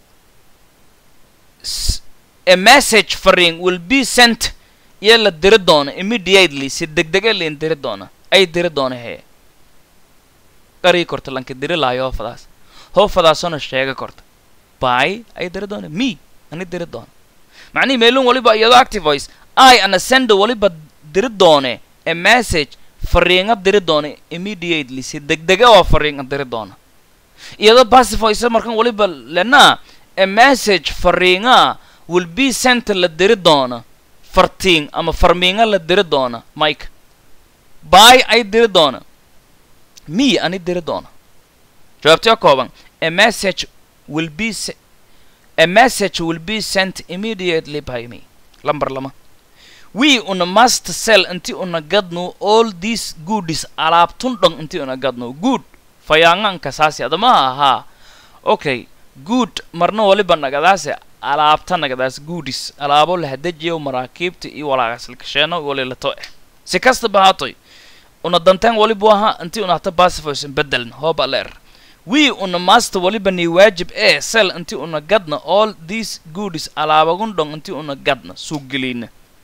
s- a message fariin will be sent iyo la diri doona immediately si degdege lain diri doona ay diri doona hee qarii korta lanka diri laayo hoofadaas hoofadaasona sheega korta by ay diri doona me ani diri doona macnihi meelun waliba iyadoo active voice i ana send waliba diri doone a message fariinga diri doona immediately si degdege oo fariinga diri doona iyadoo passive voice markan waliba lena a message fariinga will be sent la diri doona fartiin ama farmiinga la diri doona mike by ay diri doona me ani diri doona jawaabtee kooban a message will be se- a message will be sent immediately by me lambar lama we una must sell inti una gadno all these goodies alaabtun dhon inti una gadno good fayaanganka saasi adama ahaa okay good marna waliba nagadaase alaabta nagadaas goodies alaabo lahadajiyo maraakiibta iyo walaagaslikasheeno walilato eh si kastaba haatoy una danteen waliba ahaa inti una hata pacifies bedeln hooba leer we una must waliba ni waajib ee sell inti una gadna all these goodies alaabagun dhon inti una gadna suuq gelina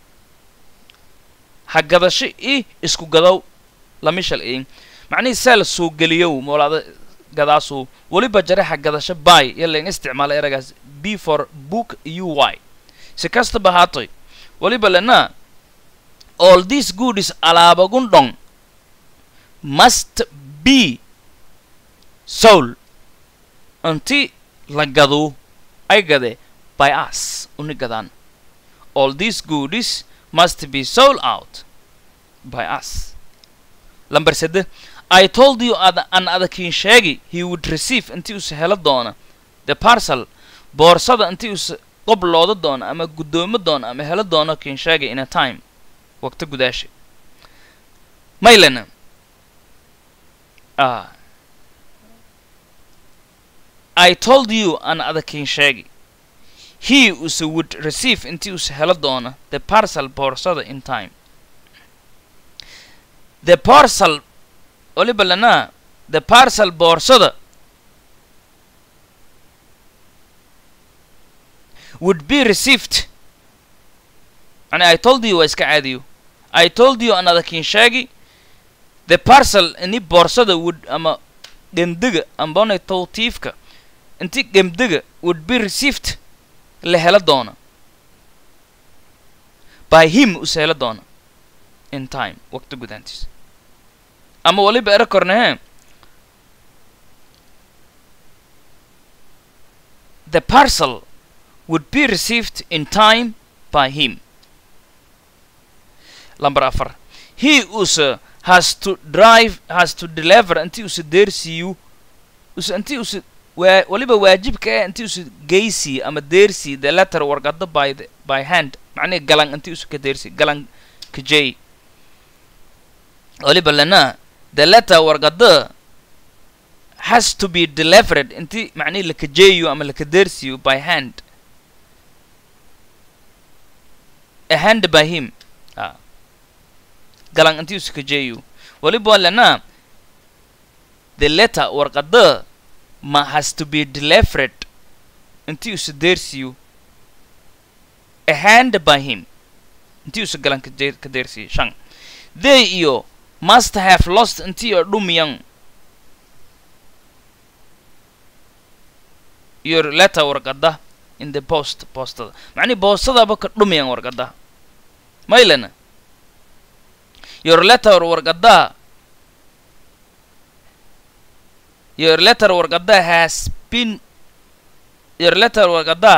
ha gadasho i isku gadow lamishal in macnihii seel suuq geliyow moolaada gadaasu weliba jare ha gadasho bay iyo lain isticmaala eragaas b for book u y si kastaba haatoy waliba lena all these goodies alaabagun dhong must be soul inti la gadu ay gade by us uni gadaan all these goodies must be sold out by us lamber sede i told you ad an adakiin sheegi he would receive intii use helo doona the parcel boorsada intii use qoblooda doona ama guddoomo doona ama helo doono kiin sheegi in a time waqti gudaasha maylena ah I told you an adakiin sheegi he use would receive intii use helo doona the parcel boorsada in time the parcel waliba lana the parcel boorsada would be received yani I told you waa iska caadiyo I told you an adakiin sheegi the parcel ini boorsada would ama gemdega ambonay tawtiifka inti gemdega would be received la helo doona by him use helo doona in time waqti gudaantiis ama waliba ero kornehe the parcel would be received in time by him number afar he use has to drive has to deliver intii use deersiiyu use intii use waa waliba waajibka eh intii use geysi ama deersi the letter warqada by the by hand macnihi galan intii use ka deersi galan ka jey waliba lana the letter warqada has to be delivered intii macnihi laka jeeyo ama laka deersiyo by hand a hand by him ah galan intii use ka jeeyo waliba lana the letter warqada ma has to be delivered intii use deersiyo a hand by him intii use galan ka je- ka deersiyo shan they iyo must have lost intii oo dhumiyan your letter warqada in the post postada macnihi boostadaba ka dhumiyan warqada maylana your letter warqada your letter warqada has been your letter warqada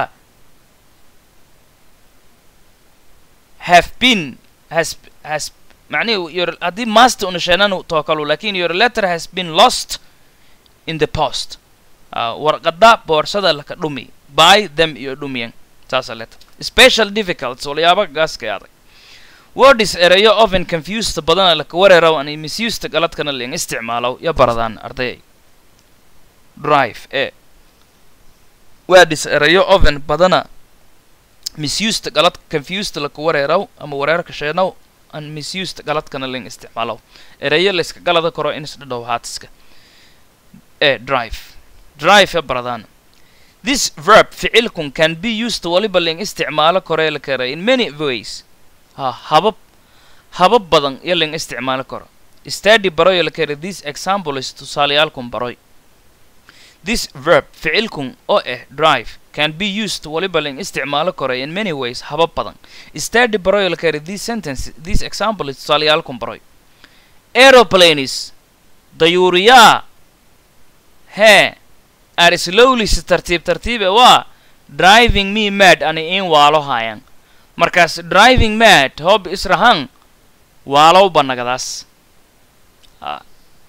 have been has has macnihi your haddii master una sheenan tookalu lakin your letter has been lost in the post uh, warqada boorsada laka dhumi by them iyo dhumiyan saasa letter special difficulties walyaaba gaaska adag word is erayo often confused badana laka wareeraw ani misused galadkana leen isticmaalow ya baradaan ardayay drive e word is erayo often badana misused galad confused laka wareeraw ama wareerka sheenow an misused galadkana leen isticmaalow erayo layska galada karo in isdhadhow haatiska e drive drive ya baradaan this verb ficilkun can be used waliba leen isticmaalo koree la kara in many ways ha habab habab badan iyo leen isticmaalo karo study baroyo la kara this example is tusaaleyaalkun baroy this verb ficilkun oo ah drive can be used waliba leen isticmaalo karo in many ways habab badan study baroyo la kara this sentence this example is tusaaleyaalkun baroy aeroplanes dayuuriyaa hee are slowly si tartiib tartiibe waa driving me mad ani in waalo haayan markaas driving mad hob israhan waalow banagadaas Ah.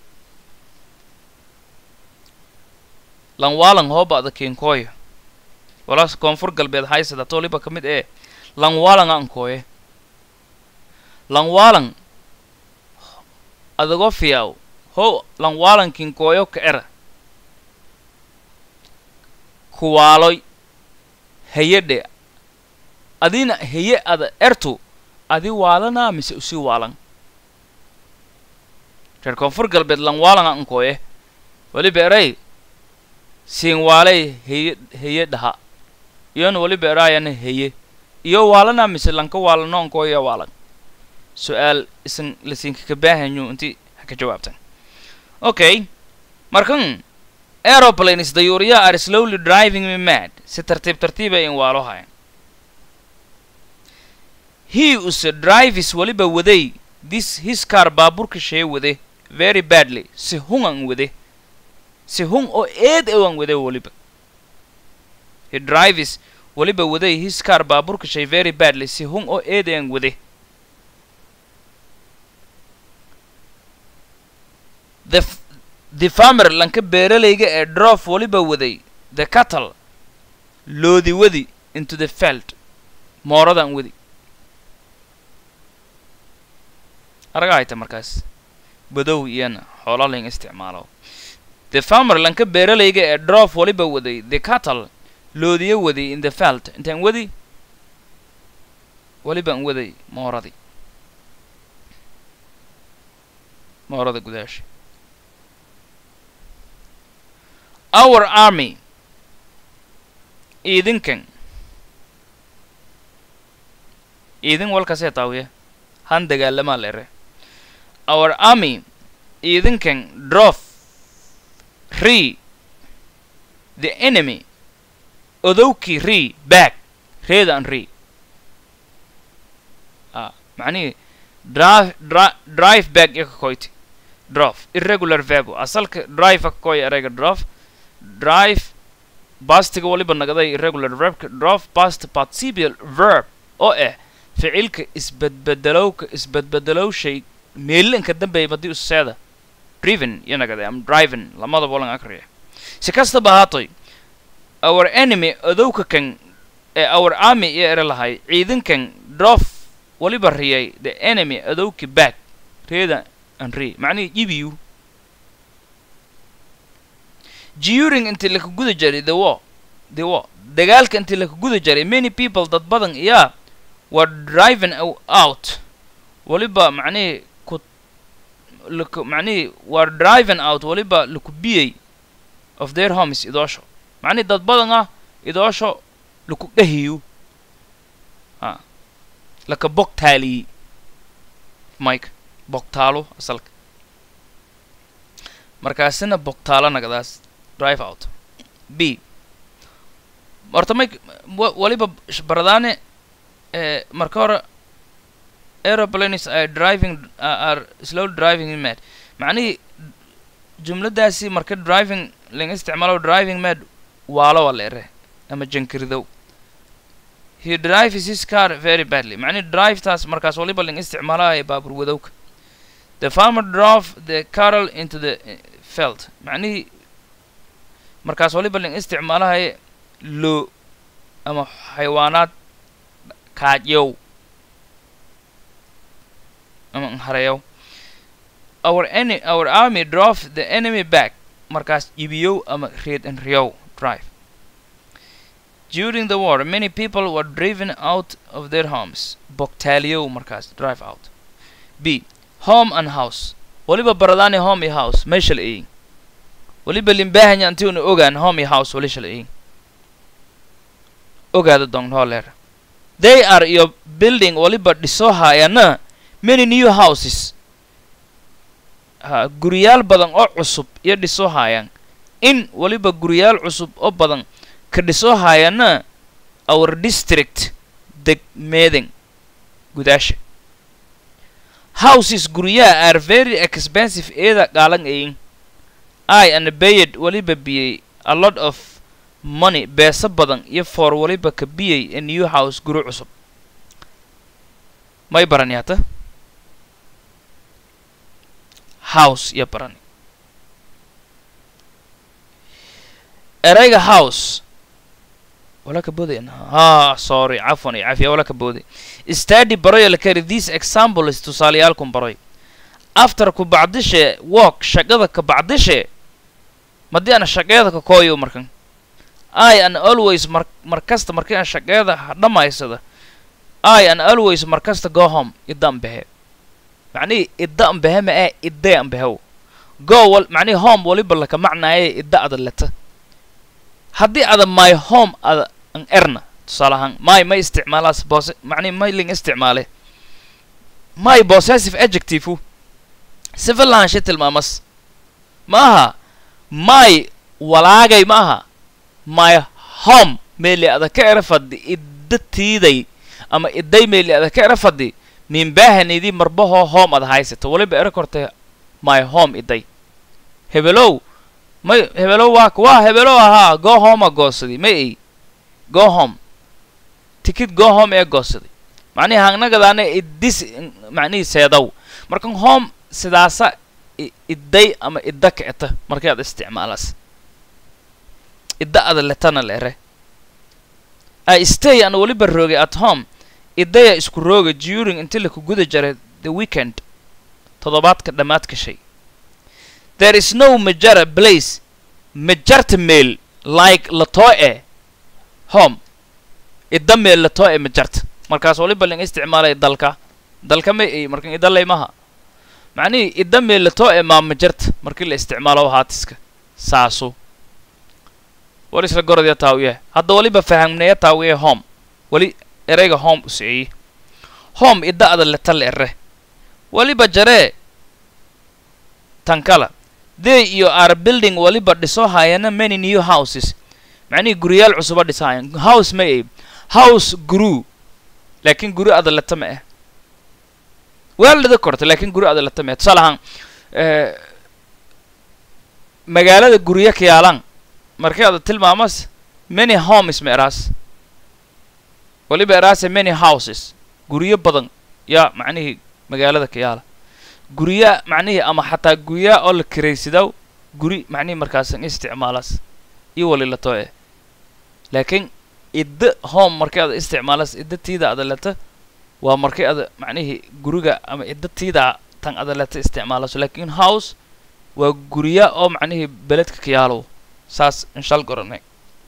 lan waalan hooba ada keenkooyo walaas koonfur galbeed haysada toliba ka mid ee lan waalan ankooye lan waalan adagoo fiyaw ho lan waalan kinkooyo ka era kuwaaloy hayadhe adina haye ada ertu adi waalanaa mise usi waalan reer koonfur galbeed lan waalan ankooye weliba eray siin waalay heye heye dhaha iyona weliba eraayana heye iyo waalanaa mise lanka waalano ankooya waalan su-aal isan lasinkaka baahanyu inti ha ka jawaabtan okay markan aeroplanes dayuuriya are slowly driving me mad si tartiib tartiiba in waalo hayan he use drives waliba waday this his car baaburka shee wade very badly si hun an wade si hun oo eed ewan wade waliba he drives waliba waday his car baaburka shay very badly si hun oo eed ean wade the f- the farmer lanka beeralayga ee drof waliba waday the cattle loodi wadi into the feld mooradan wadi araga hayta markaas badow iyana xoola layn isticmaalo the farmer lanka beeralayga ee drof waliba waday the cattle loodiya wadi in the feld intaan wadi walibaan waday mooradii moorada gudaasha our army idinkan idin walkasee taawiya han dagaalamaa lere our army idinkan drof re the enemy odowkii re back reedan re ah macnihii drive dri drive back iyo kakoyti drof irregular verbo asalka drive ka koy erayga drof drive bastiga waliba nagaday irregular verbka drof past participial verb oo ah ficilka isbedbedelowka isbedbedelow shay meelinka dambeeya madii useeda driven iyo nagaday am driving lamadaba walan akriya si kastaba haatoy our enemy odowka kan ee our army iyo ere lahay ciidankan drof waliba riyay the enemy odowki back reeda an re macnihii ibiyu during intii laka guda jaray the war the war dagaalka intii laka guda jaray many people dad badan iyaa were driving ou- out waliba macnihii ku laku macnihii were driving out waliba laku biyay of their homes idoosho macnihii dad badan ah idoosho laku dhahiyo ha laka bogtaaliyey mike bogtaalo asalka markaasina bogtaalo nagadaas drive out b horta mike wa- waliba sh- baradaane eh, marka hore aeroplanes are driving are are slow driving in mad macnihii jumladaasi marka driving laga isticmaalo driving mad waalo waa leere ama jankiridow he drives his car very badly macnihi drive taas markaas waliba laga isticmaalaaya baabur wadowka the farmer drove the cattle into the eh, field macnihii markaas waliba laga isticmaalahaya loo ama xayawaanaad kaajyow ama hareyow our any our army drove the enemy back markaas ibiyow ama reed and riyow drive during the war many people were driven out of their homes bogtaaliyow markaas drive out b home and house waliba baradaani home iyo house meesha la eegin waliba limbaahanya antiuna ogaan home iyo house walisha la eegin ogaada dongholeer they are your building waliba dhisoo haayana many new houses ha guriyaal badan oo cusub iyo dhisoo haayaan in waliba guriyaal cusub oo badan ka dhisoo haayana our district degmeeden gudaasha houses guryaha are very expensive eeda qaalan ayin i and bayed waliba biyey a lot of money beesa badan iyo for waliba ka biyey a new house guri cusub may barani hata house iyo barani erayga house wala ka booday ha sorry cafwan iyo cafiya wala ka booday study baroy la kari this example is tusaaleyaalkun baroy after ku bacdishe walk shaqada ka bacdishe madii ana shaqeeda ka kooyo markan i an always mar markasta markii aan shaqeeda ha dhamaysada i an always markasta go home idda an behe macnihii idda an behe ma ee idee an behew go wal macnihii home waliba laka macnaaye idda ada leta haddii ada my home ada an erna tusaale ahaan my ma isticmaalaas bose macnihi may ling isticmaale my possessive adjective sifa lahaanshe tilmaamas ma aha my walaagay ma aha my home meeli ada ka era fadhi idda tiiday ama idday meeli ada ka era fadhi minbaahanidii marbahoo home ada haysato waliba era kortay my home idday hebelow may hebelow waa waa hebelow ahaa go home a goosaday may ay go home tikid go home ee goosaday macnihi hangnagadaana iddis macnihii seedow markan home sidaasa idday ama idda kicta markay ad isticmaalaas idda ada letana leere i stay an weliba roogay at home iddaya isku rooga during intii laku guda jaray the weekend toddobaadka dhammaadka shay there is no majara place majarta meel like latoe home idda meel latoe majarta markaas waliba ling isticmaalay dalka dalka may ay markan idalay maha macnihii idda meel latoe maa majarta markii la isticmaalo haatiska saasu war isla gorodya taawiye hadda waliba fahamneya taawiye home weli ereyga home u siciyey home idda ada letal ere waliba jaree tankala they iyo are building waliba dhiso haayana many new houses macnihii guriyaal cusuba dhisaayan house may ay house guru laakiin guri ada leta ma ah weeldhida korta laakiin guri ada leta ma ah tusaale ahaan magaalada guryo ka yaalaan markay ada tilmaamas many homes ma eraas waliba eraase many houses guryo badan yaa macnihii magaalada ka yaala gurya macnihii ama xataa guryaa oo la kiraysidaw guri macnihii markaasan isticmaalaas iyo wali lato eh laakiin idda home markay ada isticmaalas idda tiida ada leta waa markay ada macnihii guriga ama idda tiida tan ada leta isticmaalaso laakiin house waa gurya oo macnihii beledka ka yaalow saas inshal goranay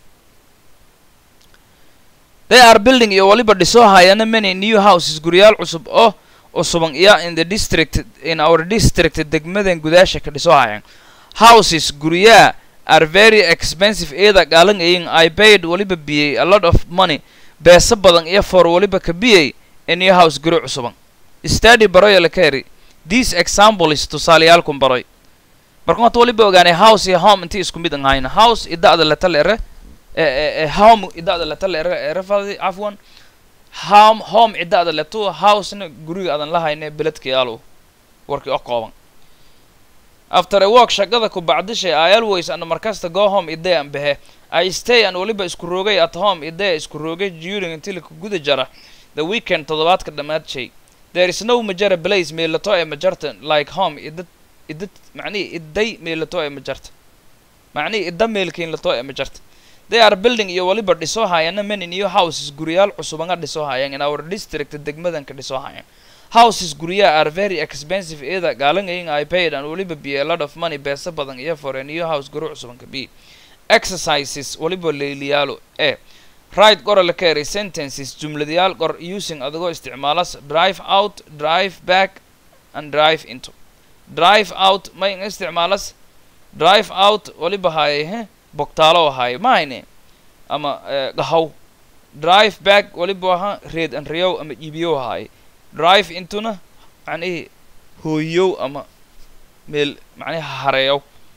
they are building iyo waliba dhisoo hayana many new houses guryaal cusub oo cusuban iyo in the district in our district degmadan gudaasha ka dhisoo hayan houses guryaa are very expensive eeda gaalan ayin i paid waliba biyey a lot of money beesa badan iyo for waliba ka biyey a new house guri cusuban study baroya la ka heri these examples tusaaleyaalkun baroy marka hata waliba ogaanay house iyo home intii isku mid an hayna house ida'da letal ere home ida'da letal ere erefadi afwan home home ida'da letu housena guriga adan la hayne beledka yaalo warkii oo kooban after a work shaqada ku bacdishay i always ana markasta go home iday an behe i stay an waliba isku roogay at home iday isku roogay during intii laku guda jara the weekend toddobaadka dhammaad shay there is no majara place meelato ee majarta like home idad idad macnihi idday meelato ee majarta macnihi idda meelkiin lato ee majarta they are building iyo waliba dhisoo hayana many new houses guryaal cusubanga dhisoo hayan in our district degmadanka dhisoo hayan houses guryaha are very expensive eeda gaalangayin i paid and waliba be a lot of money beesa badan iyo for a new house guri cusubanka b exercises waliba leeliyaalo e right gora la keeray sentences jumladayaal qor using adigoo isticmaalas drive out drive back and drive into drive out may isticmaalas drive out waliba haayay he bogtaalo ahaaye mahayne ama gahaw drive back waliba ahaa reed an riyow ama iibiyow ahaaye drive intuna macnihii hooyow ama meel macnihi hareeyow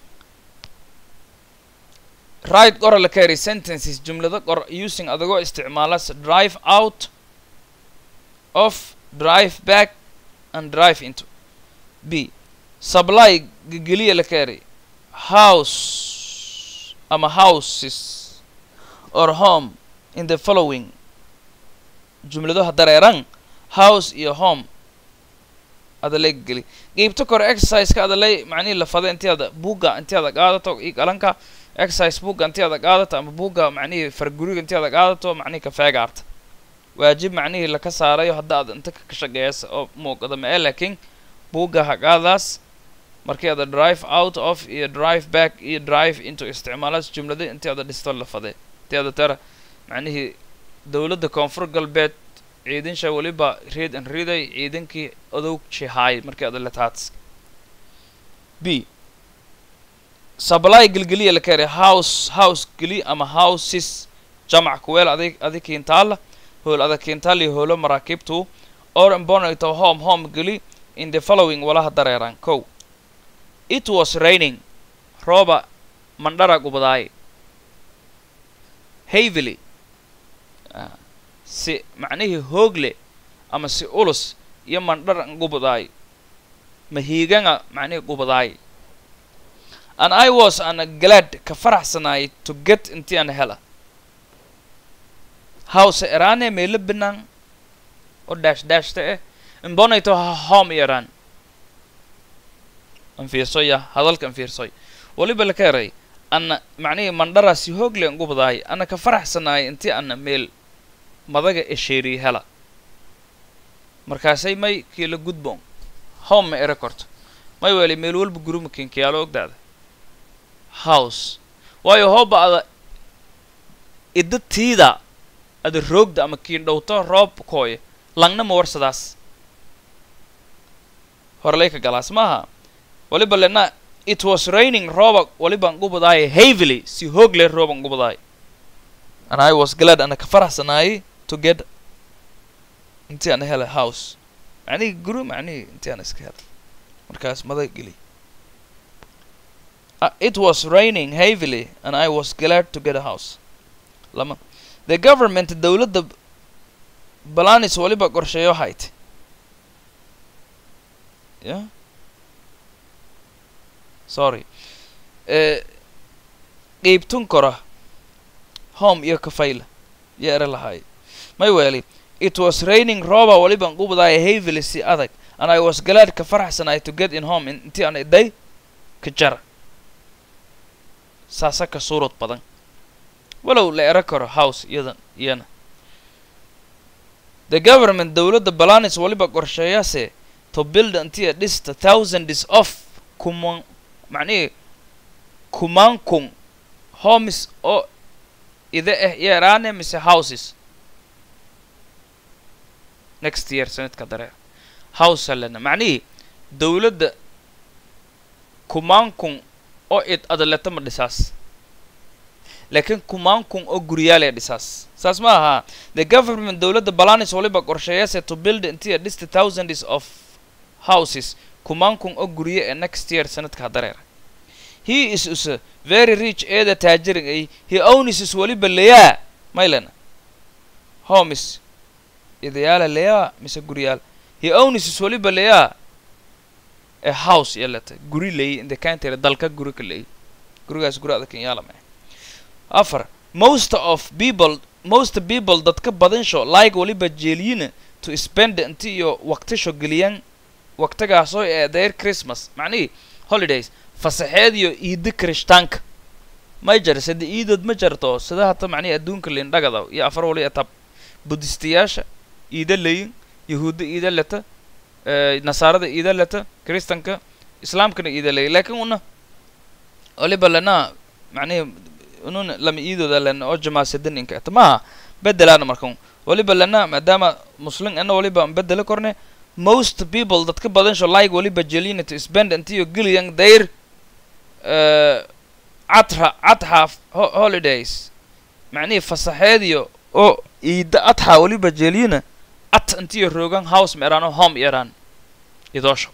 right qora la keeray sentences jumlado qor using adigoo isticmaalas drive out of drive back and drive into b supply gegeliya la keeray house ama houses or home in the following jumladaha dareeran house iyo home adalay geli qeybta kore exerciseka adalay macnihii la fada intii ada buugga intii ada qaadato i qalanka exercise buugga intii ada qaadato ama buugga macnihii farguriga intii ada qaadato macnihii ka feegaarta waajib macnihii laka saarayo hadda ad inta ka shaqeeyasa oo muuqada ma ee laakiin buugga haqaadaas markii ada drive out of iyo drive back iyo drive into isticmaalaas jumlada intii ada dhisto la fadee intii ada tara macnihii dowladda koonfur galbeed ciidansha waliba reed an riday ciidankii odog jihaay markii ada letaats b supply gelgeliya la keenay house house geli ama houses jamac kuweel adig adi kiintaala hool ada kiintaali hoolo maraakiibtu or imbonato home home geli in the following walaha dareeran kow it was raining rooba mandhara gubadaay heavily si macnihii hoogle ama si ulus iyo mandhara gubadaay mahiiganga macnihii gubadaay and i was ana glad ka faraxsanaay to get intii ana hela hawse eraane meelo binaan oo dash dashta eh imbonayto ha home yaraan an fiirsoya hadalka an fiirsoy waliba laka eray ana macnihii mandhara si hoogle an gubadaay ana ka faraxsanaay intii ana meel madaga esheeriy hela markaasay may kiila gudboon home ma ere korto may weli meel walba guruma kinkiyaalo ogdaada house waayo hooba ada idda tiida ada roogda ama kiindhowto roob kooye langna ma warsadaas horlayka galaas maaha waliba lena it was raining rooba waliban gubadaay heavily si hoogle rooban gubadaay and i was glad ana ka faraxsanaayay to get intii ana hela house macnihii guru macnihii intii ana iska hela markaas madag geli Uh, it was raining heavily and I was glad to get a house. Lama. The government dawladda balanis waliba qorsheeyo hayd. Yeah? Sorry. Uh, qeybtun kora home iyo kafayla iyo ere lahaay may weeli it was raining rooba waliban qubadaaya heavily si adag and I was glad ka faraxsanaay to get in home intii aan iday ka jara saasa ka suurad badan walow la ero karo house iyadan iyana the government dawladda balanis waliba qorsheeyase to build intii dhista thousands of kuman macnihii kumaan kun homes oo ida ah yeeraane mise houses next year sanadka dareer house alena macnihii dawladda kumaan kun oo id adaleto ma dhisaas laakiin kumaan kun oo guriyaalee dhisaas saas ma aha the government dawladda balanis waliba qorsheeyase to build intii dhista thousands of houses kumaan kun oo guriye ee next year sanadka dareer he is is very rich eeda taajirin ay he owns is waliba leyaa maylena homes idayaala leyaa mise guriyaal he owns is waliba leyaa a house yalata guri leeyi inta kaantera dalka guri ka leeyi gurigaas guri adag yaala ma afar most of people most people dadka badansho like waliba jeeliyina to spend inti iyo waqtisho geliyaan waqtigaasoo ee their christmas macnihii holidays fasaxeed iyo iida kirishtaanka may jar sida iidood ma jarto sida hata macnihi adduunka lindhagada iyo afar wali etab budistayaasha iida leyin yahuudda iida leta nasaarada iida leta kristanka islaamkana iida leyin laakiin una waliba lena macnihi ununa lama iidooda lena oo jamaasadan inka eta maaha bedelaana markan waliba lena maadaama muslim ana waliba bedela korne most people dadka badansho like waliba jelina to spend intiyo geliyan their catra catxa holidays macnihii fasaxeediyo oo iida atxa waliba jelina at intiyo roogan house ma eraan oo home yaraan idoosho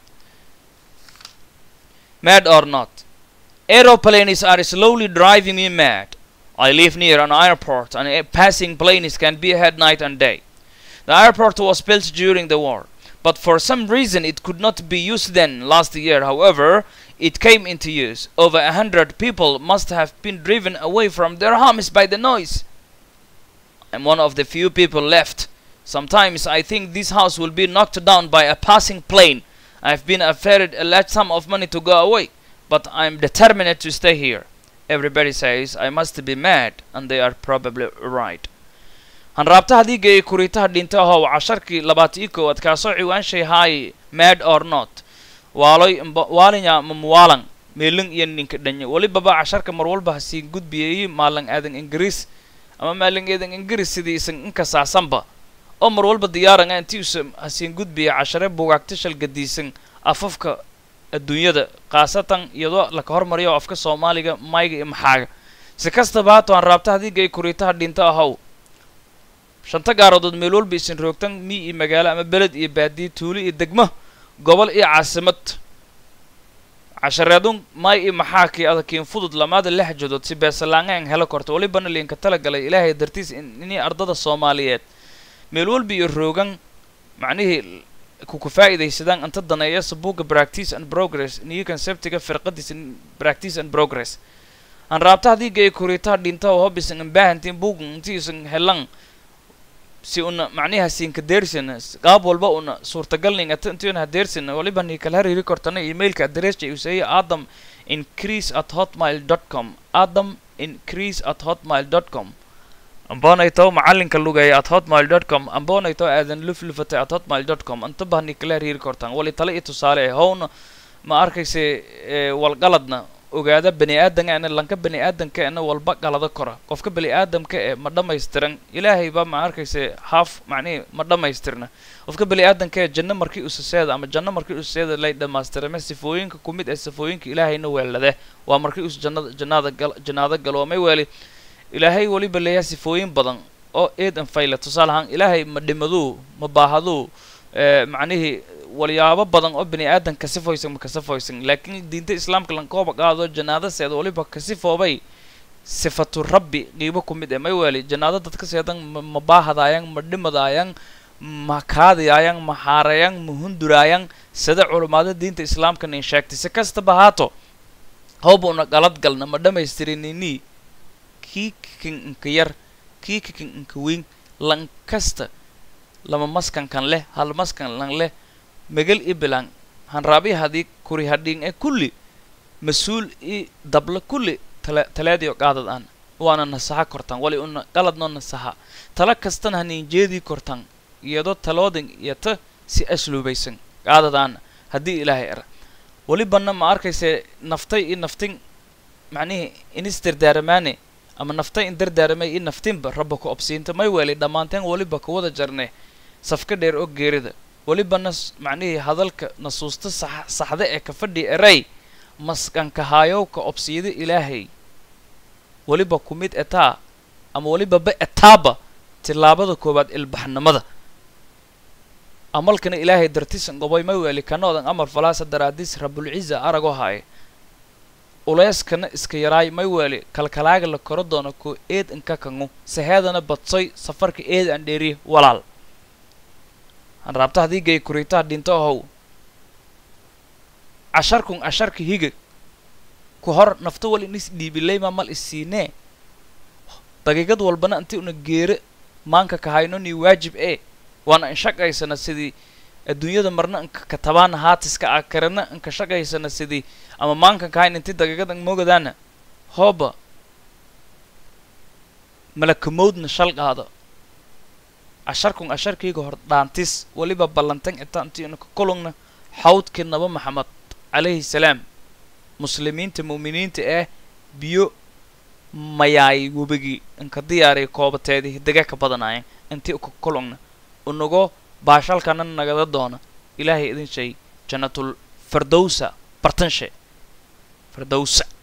mad or not aeroplanes are slowly driving me mad I live near an airport and uh, passing planes can be ahead night and day. The airport was built during the war, but for some reason it could not be used then last year. However, it came into use. Over a hundred people must have been driven away from their homes by the noise. I'm one of the few people left. Sometimes I think this house will be knocked down by a passing plane. I've been offered a large sum of money to go away, but I'm determined to stay here. Everybody says I must be mad, and they are probably right. hanraabtaha diiga ee kuriitaha dhinta ahow casharkii labaatan iyo koowaad kaasoo ciwaanshay haay mad or not waaloy waalinya mamuwaalan meelin iyo ninka dhanye welibaba casharka mar walba hasiin gudbiyayey maalan aadan ingiriis ama maalan aadan ingiriis sidii isan inkasaasanba oo mar walba diyaaranga intii usa hasiin gudbiya cashare bugaagta shalgadiisan afafka adduunyada khaasatan iyadoo laka hormariyo afka soomaaliga mayga iyo maxaaga si kastaba haato hanraabtaha diiga ee kuriitaha dhinta ahow shanta gaaroodood meel walba isin roogtan mi iyo magaalo ama beled iyo baadiye tuulo iyo degmo gobol iyo caasimad cashareedun may i maxaakii adakiin fudud lamaada lix jadood si beesalaangaan helo korta walibana liinka talagalay ilaahay dartiis inii ardada soomaaliyeed meel walba iyo roogan macnihii kuku faa'iidaysadaan inta daneeya sabuuga practice and progress niyo conceptiga firqadiisa practice and progress aan raabta haddii gay kuritaa dhinta oo hobisan ambaahantiin buugan intiisan helan si una macnihi hasiinka deersina qaab walba una suurtagalning ata intiuna hadeersina waliba ni kala hariiri kortana emailka addressa uu seeya adam increase at hotmail dot com adam increase at hotmail dot com amboonayto macalinka lugeeya at hotmail dot com amboonayto aadan luflufatay at hotmail dot com inta bah ni kala hariiri kortaan wali tale iyo tusaale eh howna ma arkayse walgaladna ogaada bani aadankaana lanka bani aadankaana walba galada kora qofka bani aadamka ee ma dhammaystiran ilaahay baa ma arkayse haaf macnihi ma dhammaystirna qofka bani aadanka ee janno markii usaseeda ama janno markii usaseeda lay dhammaystirame sifooyinka ku mid ee sifooyinka ilaahayna weelade waa markii us jannada jannaada gal jannaado galo may weeli ilaahay weliba leeyahay sifooyin badan oo eedan fayla tusaale ahaan ilaahay ma dhimaduu ma baahaduu macnihii walyaabo badan oo bani aadan kasifoysan ma kasifoysan laakiin diinta islaamka lankooba qaado janaadaseeda waliba kasifoobay sifatu rabbi qiibo ku mid ee may weeli janaado dadka seedan ma baahadaayang ma dhimadaayang ma kaadiyaayan ma xaarayang ma hunduraayang sida culamaada diinta islaamka nin sheegtay si kastaba haato howba una qalad galna ma dhammaystirinini kii kikin inka yar kii kikin inka weyn lan kasta lama maskankan leh hal maskan lan leh megal i bilang hanraabi hadii kuri hadhiing e kulli mas-uul i dabla kulli tale taleediyo qaadad aan waana nasaxa kortan wali una qaladnoo nasaxa tala kastana hanin jeedii kortan iyadoo taloodan iyo ta si asluubaysan qaadad aan haddii ilaahay era welibana ma arkayse naftay i naftin macnihii inis dardaaramaane ama naftay in dardaaramay i naftinba rabba ku obsiinta may weeli dhammaanteen weliba kuwada jarne safka dheer oo geerida welibana macnihii hadalka nasuusta sax saxda ee ka fadhi eray maskankahayow ka obsiyada ilaahay weliba ku mid etaa ama weliba ba etaaba tillaabada koowaad ilbaxnimada amalkana ilaahay dartisan goboy may weeli kanoodan amal falaasa daraadiis rabulciza aragoo haaye uleyskana iska yaraay may weeli kalkalaaga la koro doono ko eed inka kangu saheedana badsoy safarka eed aan dheeriye walaal han raabta haddii gay kuritaa dhinto ahow casharkun casharka higa ku hor nafta wal in is dhiibilayma mal isiinee daqiiqad walbana inti una geere maanka kahayno ni waajib ee waana inshaqaysana sidii adduunyada marna inka katabaana haatiska ah karana inka shaqaysana sidii ama maanka kahayn inti daqiiqad an mogadaana hooba malakamowdna shal qaado casharkun casharkayga hor dhaantis weliba ballantan inta inti una ka kulungna xawdkii naba maxamed calayhi salaam muslimiinta mu'miniinta ah biyo mayaay webigii inka diyaariya koobateedii dega ka badanaayeen intii ka kulungna unago baashalkana nagada doona ilaahay idin shay jannatul firdowsa bartanshe firdowsa